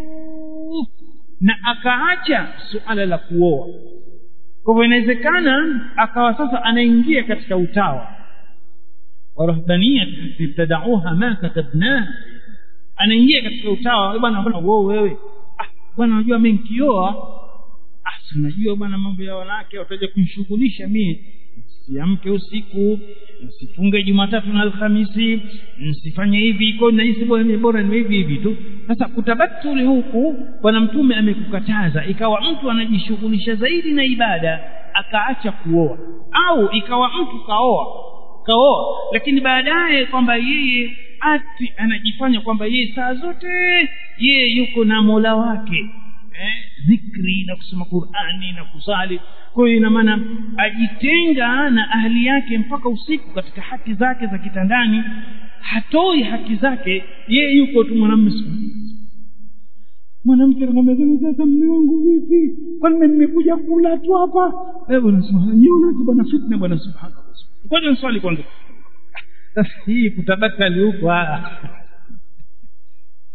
na akaacha suala la kuoa kwa hivyo inawezekana akawa sasa anaingia katika utawa warahbania ibtadauha ma katabnaha anaingia katika utawa bwana bwana wewe ah bwana unajua mimi nikioa ah si unajua bwana mambo ya wanawake wataje kumshughulisha mimi siamke usiku msifunge jumatatu na alhamisi msifanye hivi iko na hisi bora bora ni hivi hivi tu sasa kutabatuli huku bwana mtume amekukataza ikawa mtu anajishughulisha zaidi na ibada akaacha kuoa au ikawa mtu kaoa kaoa lakini baadaye kwamba yeye ati anajifanya kwamba yeye saa zote yeye yuko na mola wake eh, zikri na kusoma qurani na kusali kwa hiyo ina maana ajitenga na ahli yake mpaka usiku katika haki zake za kitandani hatoi haki zake yeye yuko tu mwanamume mwanamke anakwambia sasa mume wangu vipi kwani nimekuja kula tu hapa eh bwana subhanahu niona tu bwana fitna bwana subhanallah kwanza swali kwanza sasa hii kutabakali huko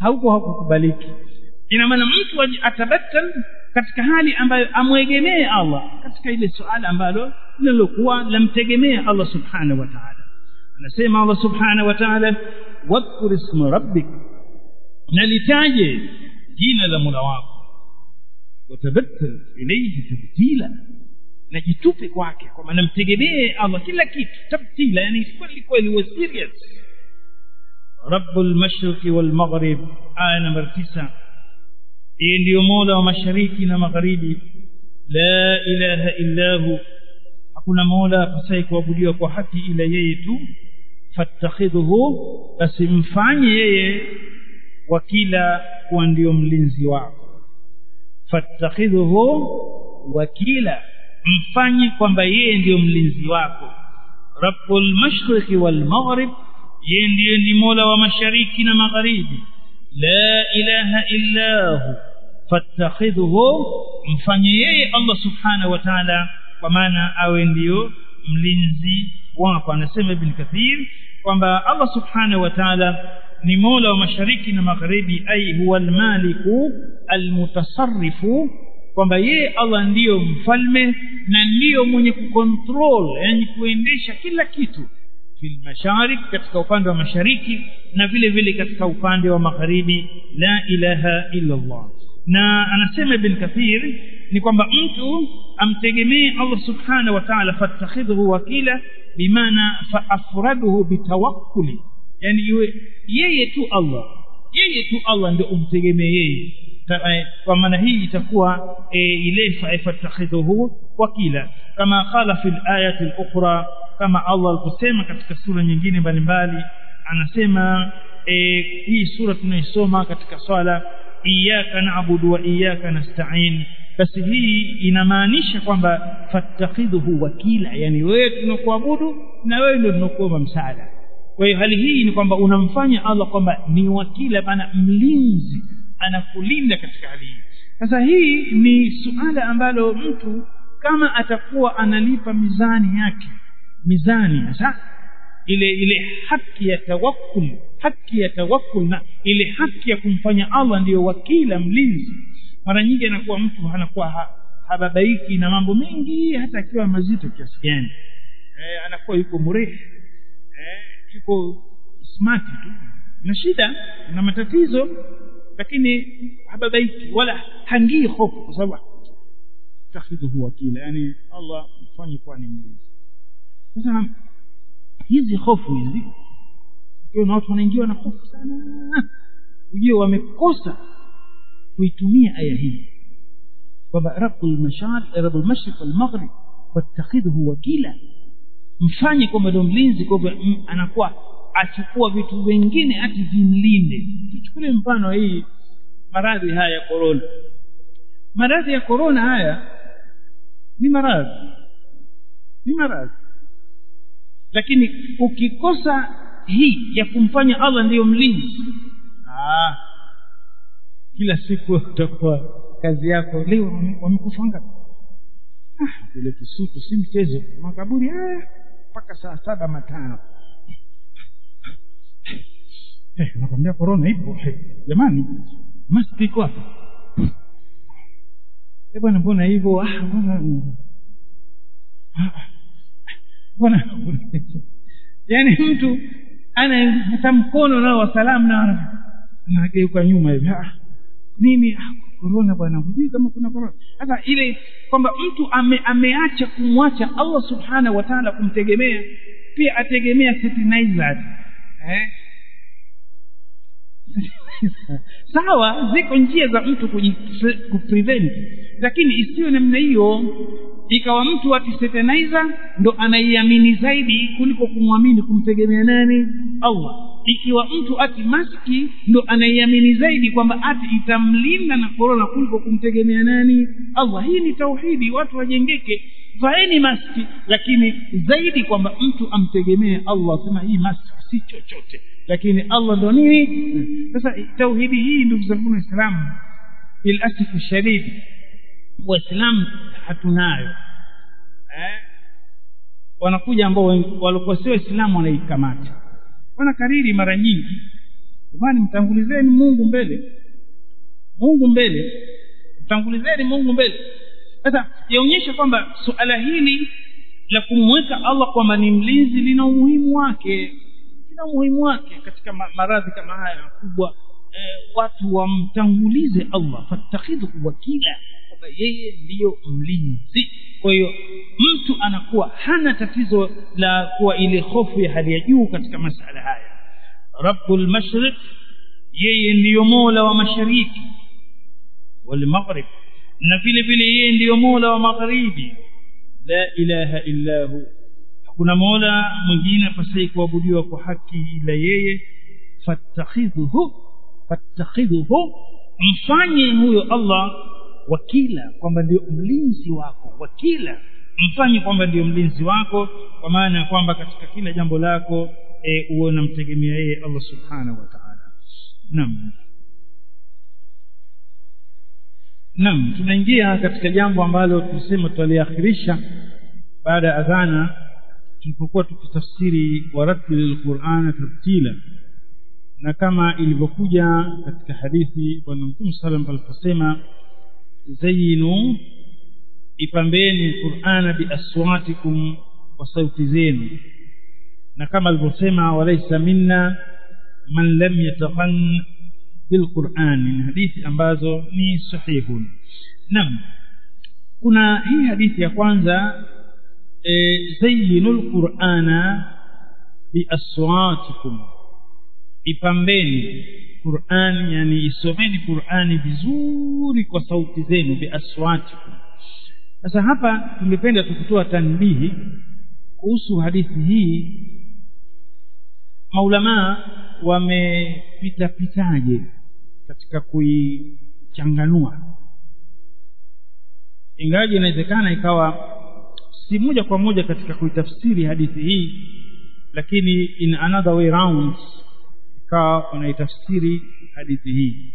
hauko hakukubaliki ina maana mtu atabattal katika hali ambayo amwegemee Allah katika ile suala ambalo lilokuwa lamtegemea Allah subhanahu wa ta'ala anasema Allah subhanahu wa ta'ala wadhkur isma rabbik nalitaje jina la Mola wako watabattal ilayhi tabtila na jitupe kwake kwa maana mtegemee Allah kila kitu tabtila yani kweli kweli wa serious rabbul mashriqi wal maghrib aya namba 9 yeye ndiyo mola wa mashariki na magharibi la ilaha illa hu hakuna mola apasaye kuabudiwa kwa haki ila yeye tu fattakhidhuhu basi mfanye yeye wakila kuwa ndio mlinzi wako fattakhidhuhu wakila mfanye kwamba yeye ndiyo mlinzi wako rabbul mashriqi wal maghrib yeye ndiye ni mola wa mashariki na magharibi la ilaha illa hu fattakhidhuhu mfanye yeye Allah subhanahu wa ta'ala kwa maana awe ndiyo mlinzi wako anasema ibn kathir kwamba Allah subhanahu wa ta'ala ni mola wa mashariki na magharibi ai huwa almaliku almutasarrifu kwamba yeye Allah ndiyo mfalme na ndiyo mwenye kucontrol yani kuendesha kila kitu fil masharik katika upande wa mashariki na vile vile katika upande wa magharibi la ilaha illa Allah na anasema ibn kathir ni kwamba mtu amtegemee Allah subhanahu wa ta'ala fattakhidhu wakila bimaana faafraduhu bitawakkuli yani iwe yeye tu Allah yeye tu Allah ndio umtegemee yeye kwa maana hii itakuwa e, ile fattakhidhuhu wakila kama qala fil ayati al-ukhra kama Allah aliposema katika sura nyingine mbalimbali anasema e, hii sura tunaisoma katika swala iyyaka na'budu wa iyyaka nasta'in basi hii inamaanisha kwamba fattakhidhuhu wakila yani wewe tunakuabudu na wewe ndio tunakuomba msaada kwa hiyo hali hii ni kwamba unamfanya Allah kwamba ni wakila bana mlinzi anakulinda katika hali hii sasa hii ni suala ambalo mtu kama atakuwa analipa mizani yake mizani sasa ile ile haki ya tawakkul haki ya tawakkul na ile haki ya kumfanya Allah ndiyo wakila mlinzi mara nyingi anakuwa mtu anakuwa ha, hababaiki na mambo mengi hata akiwa mazito kiasi gani eh, anakuwa yuko mrefu eh, yuko smart tu na shida na matatizo lakini hababaiki wala hangii hofu kwa sababu takhidhuhu wakila yani Allah mfanye kuwa ni mlinzi sasa hizi hofu hizi kuna watu wanaingiwa na hofu sana ujue wamekosa kuitumia aya hii kwamba rabbul mashar rabbul mashriq wal maghrib fattakhidhu wakila mfanye kwamba ndio mlinzi kwamba anakuwa achukua vitu vingine ati vimlinde tuchukulie mfano hii maradhi haya ya corona maradhi ya corona haya ni maradhi ni maradhi lakini ukikosa hii ya kumfanya Allah ndiyo mlinzi ah kila siku utakuwa kazi yako leo wamekufa ngapi ah vile kisutu si mchezo makaburi haya mpaka saa saba matano eh nakwambia corona ipo jamani maski iko hapa eh bwana mbona hivyo ah bwana bwana yani mtu anayepata mkono nao wa salamu na anageuka nyuma hivi ah nini korona bwana hujui kama kuna korona sasa ile kwamba mtu ame, ameacha kumwacha Allah subhanahu wa ta'ala kumtegemea pia ategemea fertilizer eh sawa ziko njia za mtu kuprevent lakini isiyo namna hiyo ikawa mtu atisetanizer ndo anaiamini zaidi kuliko kumwamini kumtegemea nani Allah ikiwa mtu ati maski ndo anaiamini zaidi kwamba ati itamlinda na korona kuliko kumtegemea nani Allah hii ni tauhidi watu wajengeke vaeni maski lakini zaidi kwamba mtu amtegemee Allah sema hii maski si chochote lakini Allah ndo nini sasa tauhidi hii ndugu zangu waislamu bil asifu shadid waislamu hatunayo eh wanakuja ambao walikuwa sio waislamu wanaikamata wanakariri mara nyingi jamani mtangulizeni mungu mbele mungu mbele mtangulizeni mungu mbele sasa yaonyesha kwamba suala hili la kumweka allah kwamba ni mlinzi lina umuhimu wake lina umuhimu wake katika maradhi kama haya makubwa eh, watu wamtangulize allah fattakhidhu wakila kwamba yeye ndiyo mlinzi kwa hiyo mtu anakuwa hana tatizo la kuwa ile hofu ya hali ya juu katika masala haya rabbul mashriq yeye ndiyo mola wa mashariki walmaghrib na vile vile yeye ndiyo mola wa magharibi la ilaha illa hu hakuna mola mwingine pasai kuabudiwa kwa haki ila yeye fattakhidhuhu fattakhidhuhu mfanye huyo allah wakila kwamba ndio mlinzi wako wakila mfanye kwamba ndio mlinzi wako kwa maana ya kwamba katika kila jambo lako e, uwe unamtegemea yeye allah subhanahu wa taala naam naam tunaingia katika jambo ambalo tulisema tutaliakhirisha baada ya adhana tulipokuwa tukitafsiri waratili lqurana tartila na kama ilivyokuja katika hadithi bwana mtume salam aliposema zayinu ipambeni qurana biaswatikum kwa sauti zenu na kama alivyosema walaisa minna man lam yataghan bilqurani ni hadithi ambazo ni sahihun naam kuna hii hadithi ya kwanza e, zayinu lqurana biaswatikum ipambeni qurani yani isomeni qurani vizuri kwa sauti zenu biaswatikum sasa hapa tungependa tukitoa tanbihi kuhusu hadithi hii maulamaa wamepitapitaje katika kuichanganua ingawaji inawezekana ikawa si moja kwa moja katika kuitafsiri hadithi hii lakini in another way round ikawa wanaitafsiri hadithi hii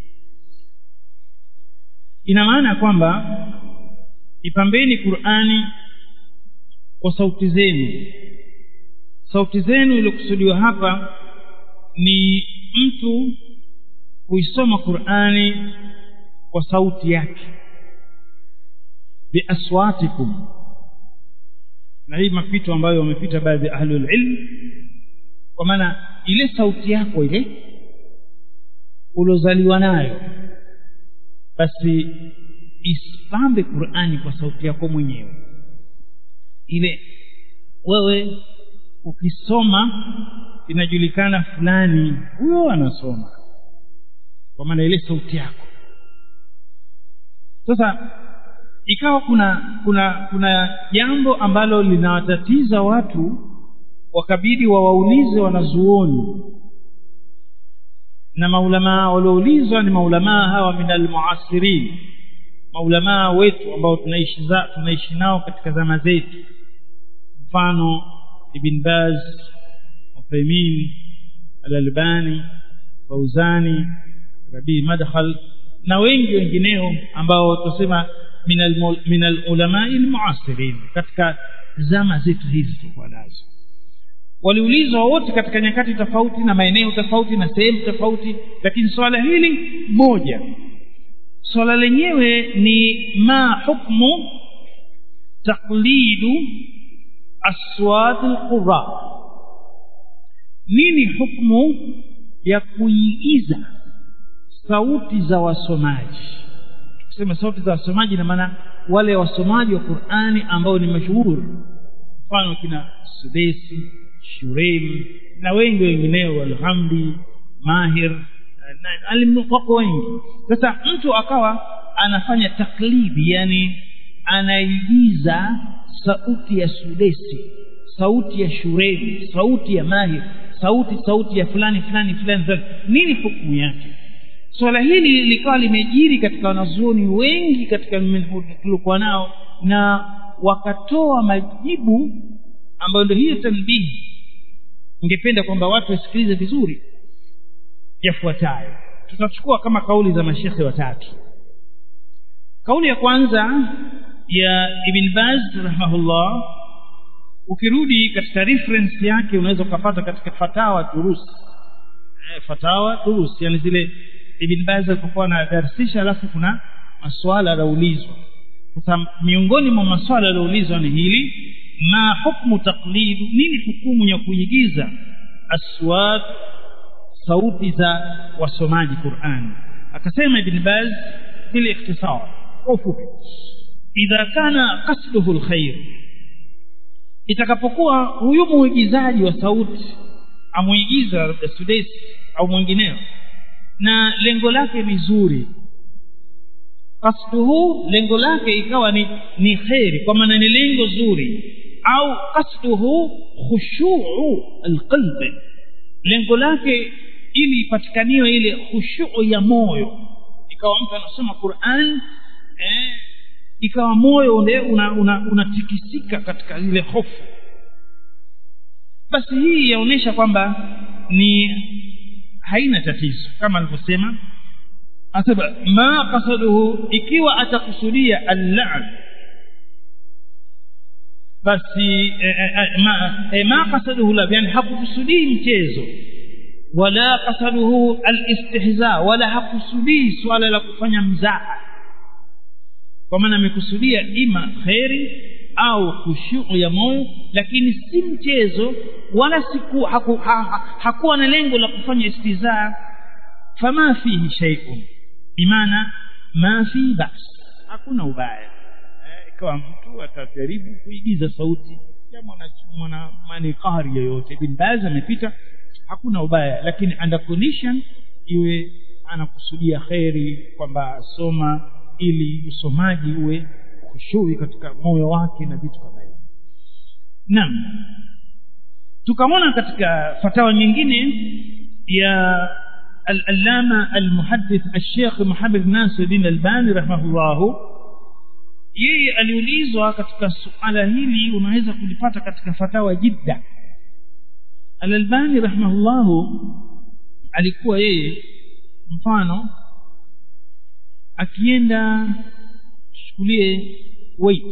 ina maana ya kwamba ipambeni qurani kwa sauti zenu sauti zenu iliyokusudiwa hapa ni mtu kuisoma qurani kwa sauti yake biaswatikum na hii mapito ambayo wamepita baadhi ya ahlulilm kwa maana ile sauti yako ile uliozaliwa nayo basi isipambe qurani kwa sauti yako mwenyewe ile wewe ukisoma inajulikana fulani huyo anasoma kwa maana ile sauti yako sasa ikawa kuna kuna kuna jambo ambalo linawatatiza watu wakabidi wawaulize wanazuoni na maulamaa walioulizwa ni maulamaa hawa min almuasirin maulamaa wetu ambao tunaishi za, tunaishi nao katika zama zetu mfano ibn baz uthaimin alalbani fauzani rabii madkhal na wengi wengineo ambao tusema min alulamai lmuasirin katika zama zetu hizi tukuwa nazo waliulizwa wote katika nyakati tofauti na maeneo tofauti na sehemu tofauti lakini swala hili moja swala lenyewe ni ma hukmu taqlidu aswat alqura nini hukmu ya kuigiza sauti za wasomaji kusema sauti za wasomaji ina maana wale wasomaji wa qurani ambao ni mashuhuri mfano kina sudesi shureim na wengi wengineo alhamdi mahir wako wengi sasa mtu akawa anafanya taklidi yani anaigiza sauti ya sudesi sauti ya shuremi sauti ya mahir sauti sauti ya fulani fulani fulani fulani nini hukumu yake swala hili likawa limejiri katika wanazuoni wengi katika tuliokuwa nao na wakatoa majibu ambayo ndio hiyo tanbihi ningependa kwamba watu wasikilize vizuri yafuatayo tutachukua kama kauli za mashekhe watatu kauli ya kwanza ya ibn baz rahimahullah ukirudi katika reference yake unaweza ukapata katika fatawa turusi eh, fatawa durus yani zile ibn baz alipokuwa anadarsisha alafu kuna maswala yanaulizwa sasa miongoni mwa maswala yanaulizwa ni hili ma hukmu taqlid nini hukumu ya kuigiza aswat sauti za wasomaji Qur'an akasema ibn baz bila ikhtisar kwa ufupi idha kana qasduhu alkhair itakapokuwa huyu muigizaji wa sauti amuigiza labda Sudais au mwingineo na lengo lake ni zuri qasduhu lengo lake ikawa ni ni khairi kwa maana ni lengo zuri au qasduhu khushu'u alqalb lengo lake ili ipatikaniwe ile khushu'u ya moyo ikawa mtu anasoma Qur'an eh, ikawa moyo ule unatikisika una, una katika ile hofu basi hii yaonesha kwamba ni haina tatizo kama alivyosema asaba ma qasaduhu ikiwa atakusudia al-la'n basi e, e, ma, e, ma qasaduhu la yani hakukusudii mchezo wala qasaduhu al-istihza wala hakusudii swala la kufanya mzaha kwa maana amekusudia ima khairi au khushu ya moyo lakini si mchezo wala siku haku, ha, ha, hakuwa na lengo la kufanya istizaa fama fihi shay'un bimaana ma fi bas hakuna ubaya ikawa mtu atajaribu kuigiza sauti ya mwana mwana manikari yoyote bin baz amepita hakuna ubaya lakini under condition iwe anakusudia khairi kwamba asoma ili usomaji uwe khushui katika moyo wake na vitu kama hivyo naam tukamwona katika fatawa nyingine ya al-allama al-muhaddith al-sheikh Muhammad Nasiruddin Albani rahimahullah yeye aliulizwa katika suala hili unaweza kulipata katika fatawa jidda al-Albani rahimahullah alikuwa yeye mfano akienda chukulie weight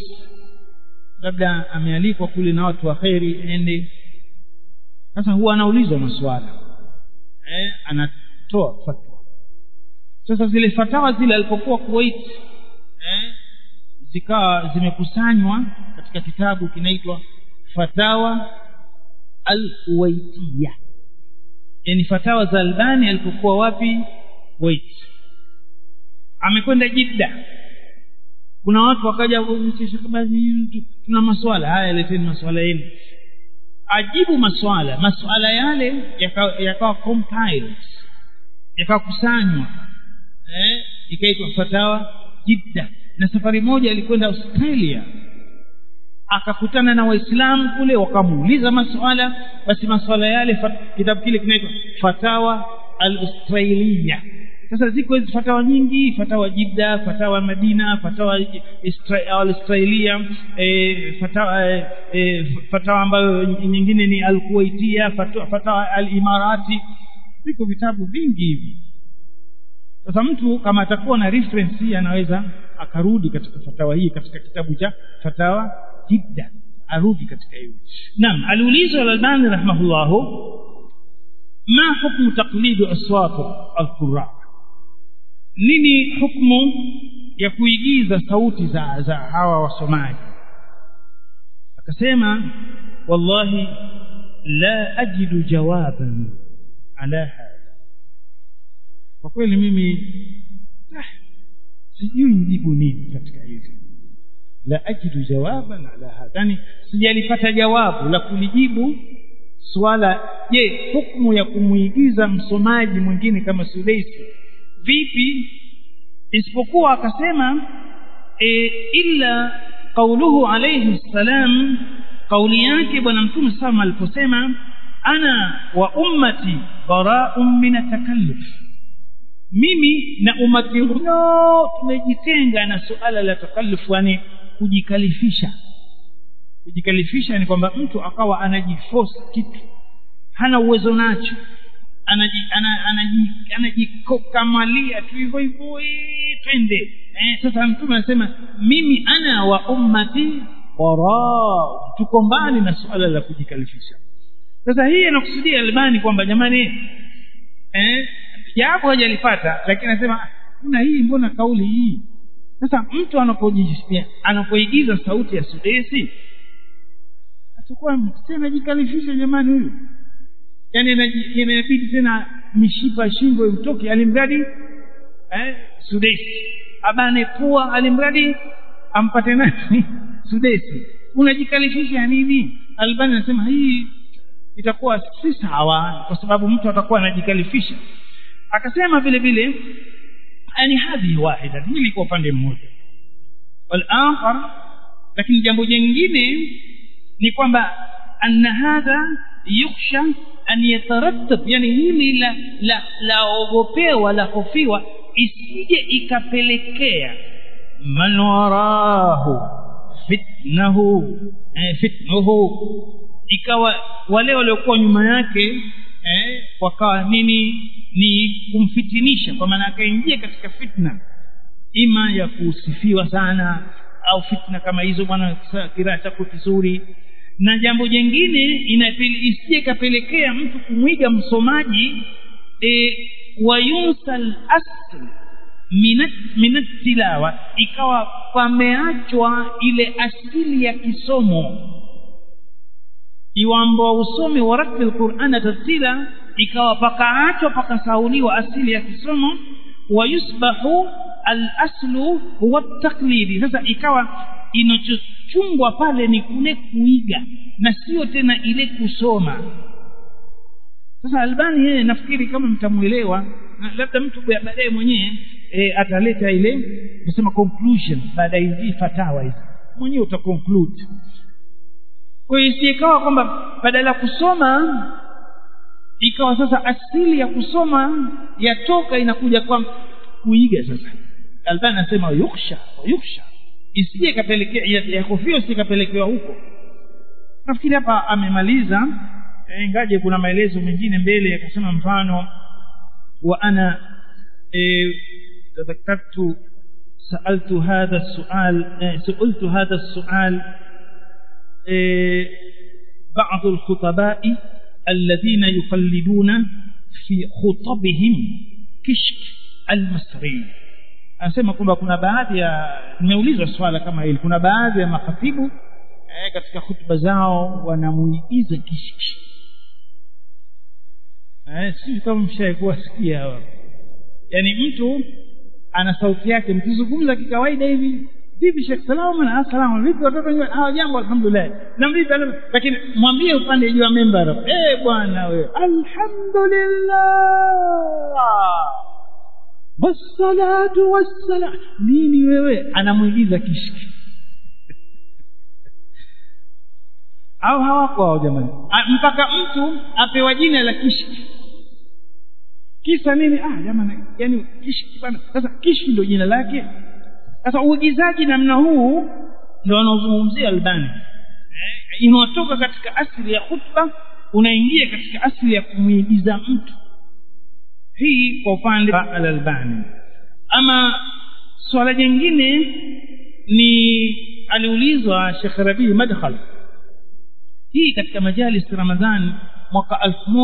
labda amealikwa kule na watu wa kheri ende sasa huwa anaulizwa maswala eh, anatoa fatwa sasa zile fatawa zile alipokuwa Kuwait eh, zikawa zimekusanywa katika kitabu kinaitwa fatawa al-Kuwaitiyya yani fatawa za Albani alipokuwa wapi Kuwait amekwenda Jidda kuna watu wakaja tuna maswala haya leteni maswala yenu ajibu maswala maswala yale yakawa yaka compiled yakakusanywa eh ikaitwa fatawa Jidda na safari moja alikwenda Australia akakutana na waislamu kule wakamuuliza maswala basi maswala yale kitabu kile kinaitwa fatawa al-australia sasa ziko hizi fatawa nyingi fatawa Jidda fatawa Madina fatawa al-Australia e, fatawa e, fatawa ambayo nyingine ni al-Kuwaitia fatawa, fatawa al-Imarati viko vitabu vingi hivi sasa mtu kama atakuwa na reference hii anaweza akarudi katika fatawa hii katika kitabu cha fatawa Jidda arudi katika hiyo naam aliulizwa al-Albani rahimahullahu ma hukmu taqlidu aswat al-qurra nini hukmu ya kuigiza sauti za za hawa wasomaji akasema wallahi la ajidu jawaban ala hadha kwa kweli mimi ah, sijui njibu nini katika hili la ajidu jawaban ala hadha yani sijalipata jawabu la kulijibu swala je hukumu ya kumuigiza msomaji mwingine kama Sudaisi vipi isipokuwa akasema e, illa qauluhu alayhi salam kauli yake bwana mtume sama aliposema ana wa ummati bara'un min takalluf mimi na umati huno tumejitenga na suala la takalluf yani kujikalifisha kujikalifisha ni kwamba mtu akawa anajiforce kitu hana uwezo nacho anajikokamalia tu hivyo hivyo twende eh, sasa mtume anasema mimi ana wa ummati wara tuko mbali na suala la kujikalifisha sasa hii anakusudia albani kwamba jamani eh jawabu hajalipata lakini anasema kuna hii mbona kauli hii sasa mtu anapojisikia anapoigiza sauti ya sudesi atakuwa si anajikalifisha jamani huyu yaani inabidi tena mishipa shingo imtoke alimradi eh, sudesi abane pua alimradi ampate nani sudesi unajikalifisha nini albani anasema hii itakuwa si sawa kwa sababu mtu atakuwa anajikalifisha akasema vile vile yani hadhi wahida hili kwa upande mmoja walakhar lakini jambo jingine ni kwamba anna hadha yukhsha an yatarattab yani hili la la laogopewa la hofiwa isije ikapelekea man warahu fitnahu eh, fitnuhu ikawa wale waliokuwa nyuma yake eh, wakawa nini ni kumfitinisha kwa maana akaingia katika fitna ima ya kusifiwa sana au fitna kama hizo bwana kiraa chako kizuri na jambo jingine isije ikapelekea mtu kumwiga msomaji e, wayunsa lasl minat tilawa ikawa pameachwa ile asili ya kisomo iwambo usome warattil qur'ana tartila ikawa pakaachwa pakasauliwa asili ya kisomo wayusbahu al-aslu huwa taklidi sasa ikawa inachochungwa pale ni kule kuiga na sio tena ile kusoma sasa albani yeye nafikiri kama mtamwelewa labda mtu baadaye mwenyewe e, ataleta ile kusema conclusion baada ya hizi fatawa hizi mwenyewe uta conclude kwa hiyo isikawa kwamba badala ya kusoma ikawa sasa asili ya kusoma yatoka inakuja kwa kuiga sasa albani anasema yuksha yuksha isije ikapelekea ya kofia isikapelekewa huko nafikiri hapa amemaliza ingaje kuna maelezo mengine mbele akasema mfano wa ana tadhakartu سألت هذا السؤال سئلت هذا السؤال بعض الخطباء الذين يقلدون في خطبهم كشك المصري anasema kwamba kuna baadhi ya nimeulizwa swala kama hili kuna baadhi ya makhatibu eh, katika hutuba zao wanamuigiza kishki eh, sijui kama mshaikuwa sikia hawa yaani mtu ana sauti yake mkizungumza kikawaida hivi vipi shekh salama assalamu vipi watoto nyumbani hawa jambo alhamdulillah na vipi lakini mwambie upande juu ya member eh bwana wewe alhamdulillah wassalatu wassalam nini wewe anamwigiza kishki au hawako hao jamani mpaka mtu apewa jina la kishki kisa nini ah jamani yani kishki bana sasa kishki ndio jina lake sasa uigizaji namna huu ndio wanaozungumzia albani eh, inatoka katika asili ya khutba unaingia katika asili ya kumwigiza mtu hii kwa upande wa al-albani ama swala jingine ni aliulizwa Sheikh Rabi Madkhal hii katika majalis Ramadhan mwaka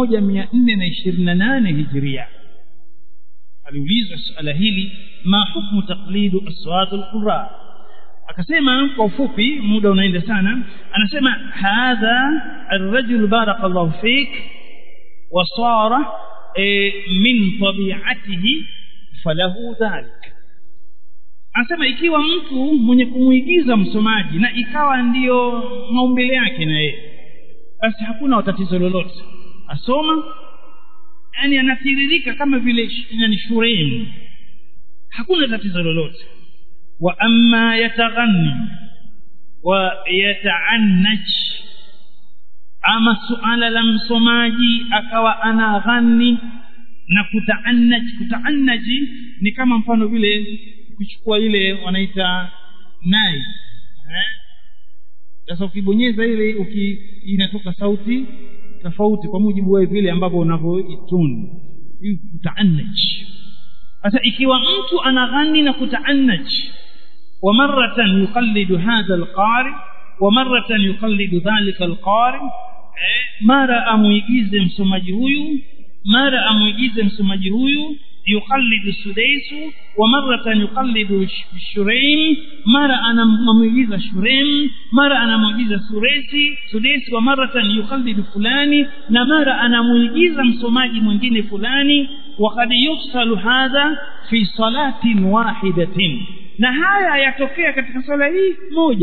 1428 Hijria aliulizwa suala hili ma hukmu taqlidu aswat al-qurra akasema kwa ufupi muda unaenda sana anasema hadha ar-rajul barakallahu fik wa sara min tabi'atihi falahu dhalik anasema ikiwa mtu mwenye kumuigiza msomaji na ikawa ndiyo maumbile yake na yeye basi hakuna tatizo lolote asoma yani anatiririka kama vile yani shureni hakuna tatizo lolote wa amma yataghanni wa yataannaj ama suala la msomaji akawa anaghani na kutaannaj kutaannaji ni kama mfano vile kuchukua ile wanaita nai eh sasa ukibonyeza ile uki, inatoka sauti tofauti kwa mujibu wa vile ambavyo unavyoituni hii kutaannaj sasa ikiwa mtu anaghani na kutaannaj wa maratan yuqallidu hadha alqari wa maratan yuqallidu dhalika alqari eh, mara amuigize msomaji huyu mara amwigize msomaji huyu yuqallidu sudaisu wa maratan yuqallidu shuraim mara anamwigiza shuraim mara anamwigiza suresi sudesi wa maratan yuqallidu fulani na mara anamwigiza msomaji mwingine fulani وقد يفصل هذا في صلاة واحدة na haya yatokea katika swala hii moja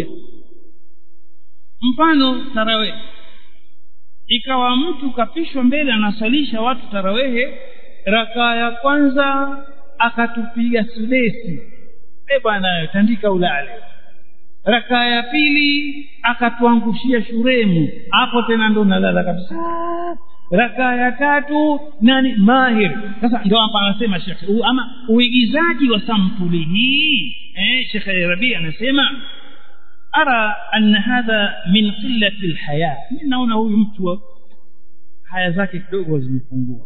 mfano tarawehe ikawa mtu kapishwa mbele anasalisha watu tarawehe rakaa ya kwanza akatupiga sudesi e bwana tandika ulale rakaa ya pili akatuangushia shuremu hapo tena ndo nalala kabisa rakaa ya tatu nani mahir sasa ndio hapa anasema shekhe ama uigizaji wa sampuli hii eh, shekhe rabi anasema ara anna hadha min qillati lhaya mi naona huyu mtu haya zake kidogo zimepungua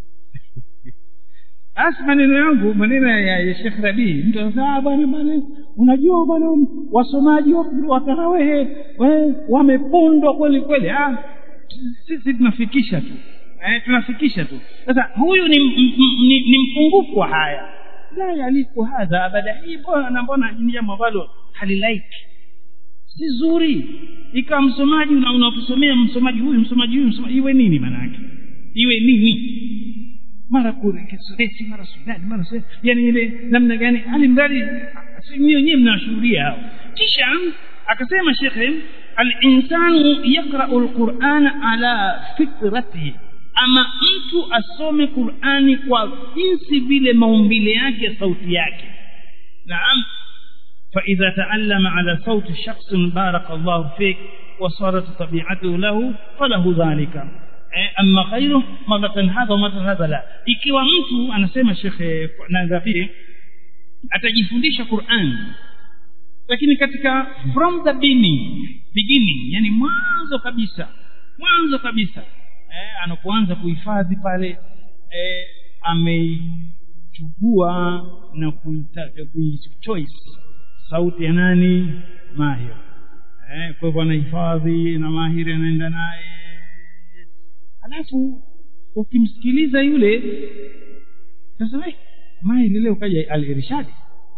basi maneno yangu maneno ya, ya shekh rabii mtu anasema bwana bwana unajua bwana wasomaji wa tarawehe wamepondwa kweli kweli ah sisi tunafikisha tu eh, tunafikisha tu sasa huyu ni, ni, ni mpungufu wa haya la yaliku hadha abada hii mbona mbona ni jambo ambalo halilaiki si zuri ikawa msomaji unakusomea msomaji huyu msomaji huyu msomaji iwe nini maana yake iwe nini mara kurekesesi mara sudani mara sudani yani ile namna gani hali mradi wenyewe mnawashuhudia hao kisha akasema shekhe alinsanu yaqrau lqurana ala fitratihi ama mtu asome qurani kwa jinsi vile maumbile yake sauti yake naam فإذا تعلم على صوت شخص بارك الله فيك وصارت طبيعته له فله ذلك أما غيره مرة هذا ومرة هذا لا ikiwa mtu anasema shekhe nadhafi atajifundisha Qur'an lakini katika from the beginning beginning yani mwanzo kabisa mwanzo kabisa eh, anapoanza kuhifadhi pale eh, ameichukua na kuichoice sauti ya nani mahir eh, kwa hivyo anahifadhi na mahiri anaenda naye alafu ukimsikiliza yule sasa mahiri leo kaja al-irshadi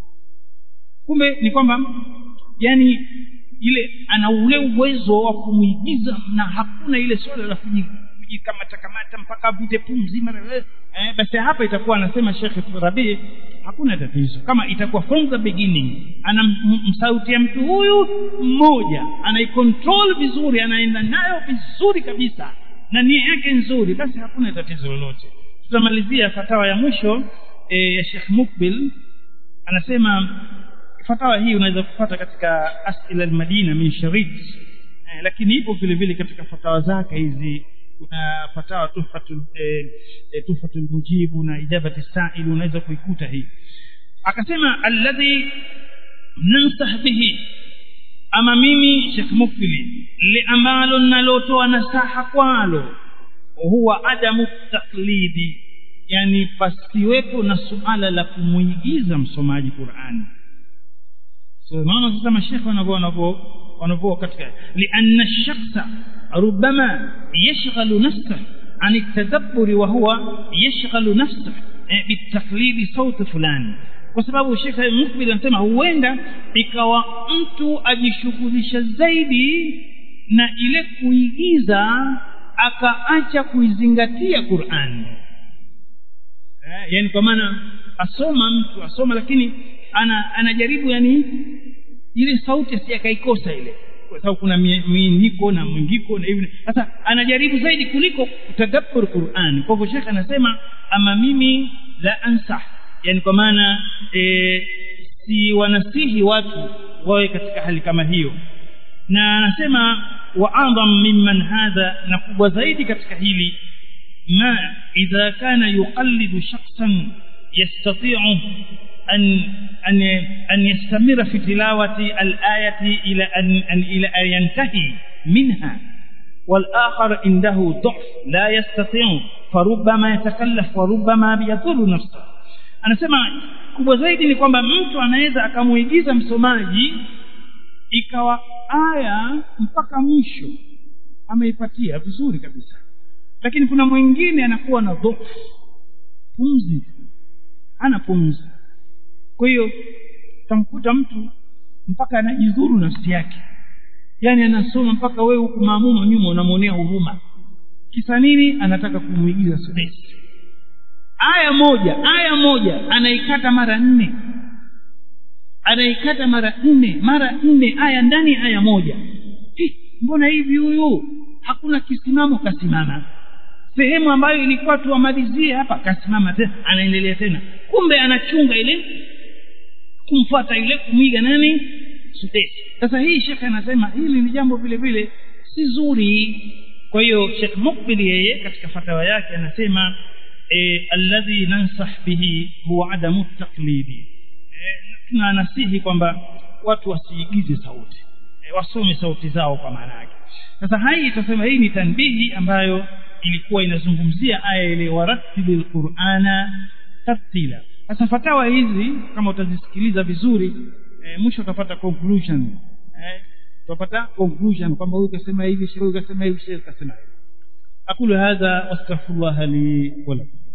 kumbe ni kwamba yani ile ana ule uwezo wa kumwigiza na hakuna ile swala la kujikamata kamata mpaka avute pumzi mara eh, basi hapa itakuwa anasema Sheikh Rabi hakuna tatizo kama itakuwa from the beginning ana msauti ya mtu huyu mmoja anaikontrol vizuri anaenda nayo vizuri kabisa na nia yake nzuri basi hakuna tatizo lolote tutamalizia fatawa ya mwisho e, ya Sheikh Mukbil anasema fatawa hii unaweza kupata katika asila al-Madina min Sharid eh, lakini ipo vile vile katika fatawa zake hizi kuna fatawa tuhfatul eh, tuhfatul mujibu na ijabati sa'il unaweza kuikuta hii akasema alladhi nansah bihi ama mimi Sheikh Mukbili li ambalo nalotoa nasaha kwalo huwa adamu taklidi yani pasiwepo na suala la kumuigiza msomaji Qur'ani so naona sasa mashekhe wanavyo wanavyo wanavyo katika lianna ash-shakhsa ربما يشغل نفسه عن التدبر وهو يشغل نفسه بالتقليد صوت فلان kwa sababu shekhe mukbil anasema huenda ikawa mtu ajishughulisha zaidi na ile kuigiza akaacha kuizingatia Qur'an eh, yani kwa maana asoma mtu asoma lakini ana, anajaribu yani ile sauti asiyakaikosa ile kwa sababu kuna miindiko na mwingiko na hivi sasa anajaribu zaidi kuliko kutadabbur Qur'an kwa hivyo shekhe anasema ama mimi la ansah yani kwa maana e, si wanasihi watu wawe katika hali kama hiyo na anasema wa adham mimman hadha na kubwa zaidi katika hili ma idha kana yuqallidu shakhsan yastati'u أن أن أن يستمر في تلاوة الآية إلى أن, أن إلى أن ينتهي منها والآخر عنده ضعف لا يستطيع فربما يتكلف وربما يضر نفسه anasema kubwa zaidi ni kwamba mtu anaweza akamuigiza msomaji ikawa aya mpaka mwisho ameipatia vizuri kabisa lakini kuna mwingine anakuwa na dhofu pumzi ana pumzi kwa hiyo tamkuta mtu mpaka anajidhuru nafsi yake yaani anasoma mpaka wewe huku maamuma nyuma unamwonea huruma kisa nini anataka kumwigiza sudesi aya moja aya moja anaikata mara nne anaikata mara nne mara nne aya ndani ya aya moja Hi, mbona hivi huyu hakuna kisimamo kasimama sehemu ambayo ilikuwa tuwamalizie hapa kasimama tena anaendelea tena kumbe anachunga ile kumfuata ile kumwiga nani sudesi sasa hii shekhe anasema hili ni jambo vile vile si zuri kwa hiyo shekh mukbil yeye katika fatawa yake anasema e, alladhi nansah bihi huwa adamu taklidi e, tunanasihi kwamba watu wasiigize sauti e, wasome sauti zao kwa maana yake sasa hai itasema hii ni tanbihi ambayo ilikuwa inazungumzia aya ile waratili lqurana tartila sasa fatawa hizi kama utazisikiliza vizuri e, mwisho utapata conclusion e, utapata conclusion kwamba huyu kasema hivi huyu kasema hivi kasema hivi aqulu hadha wastaghfirullah li wa lakum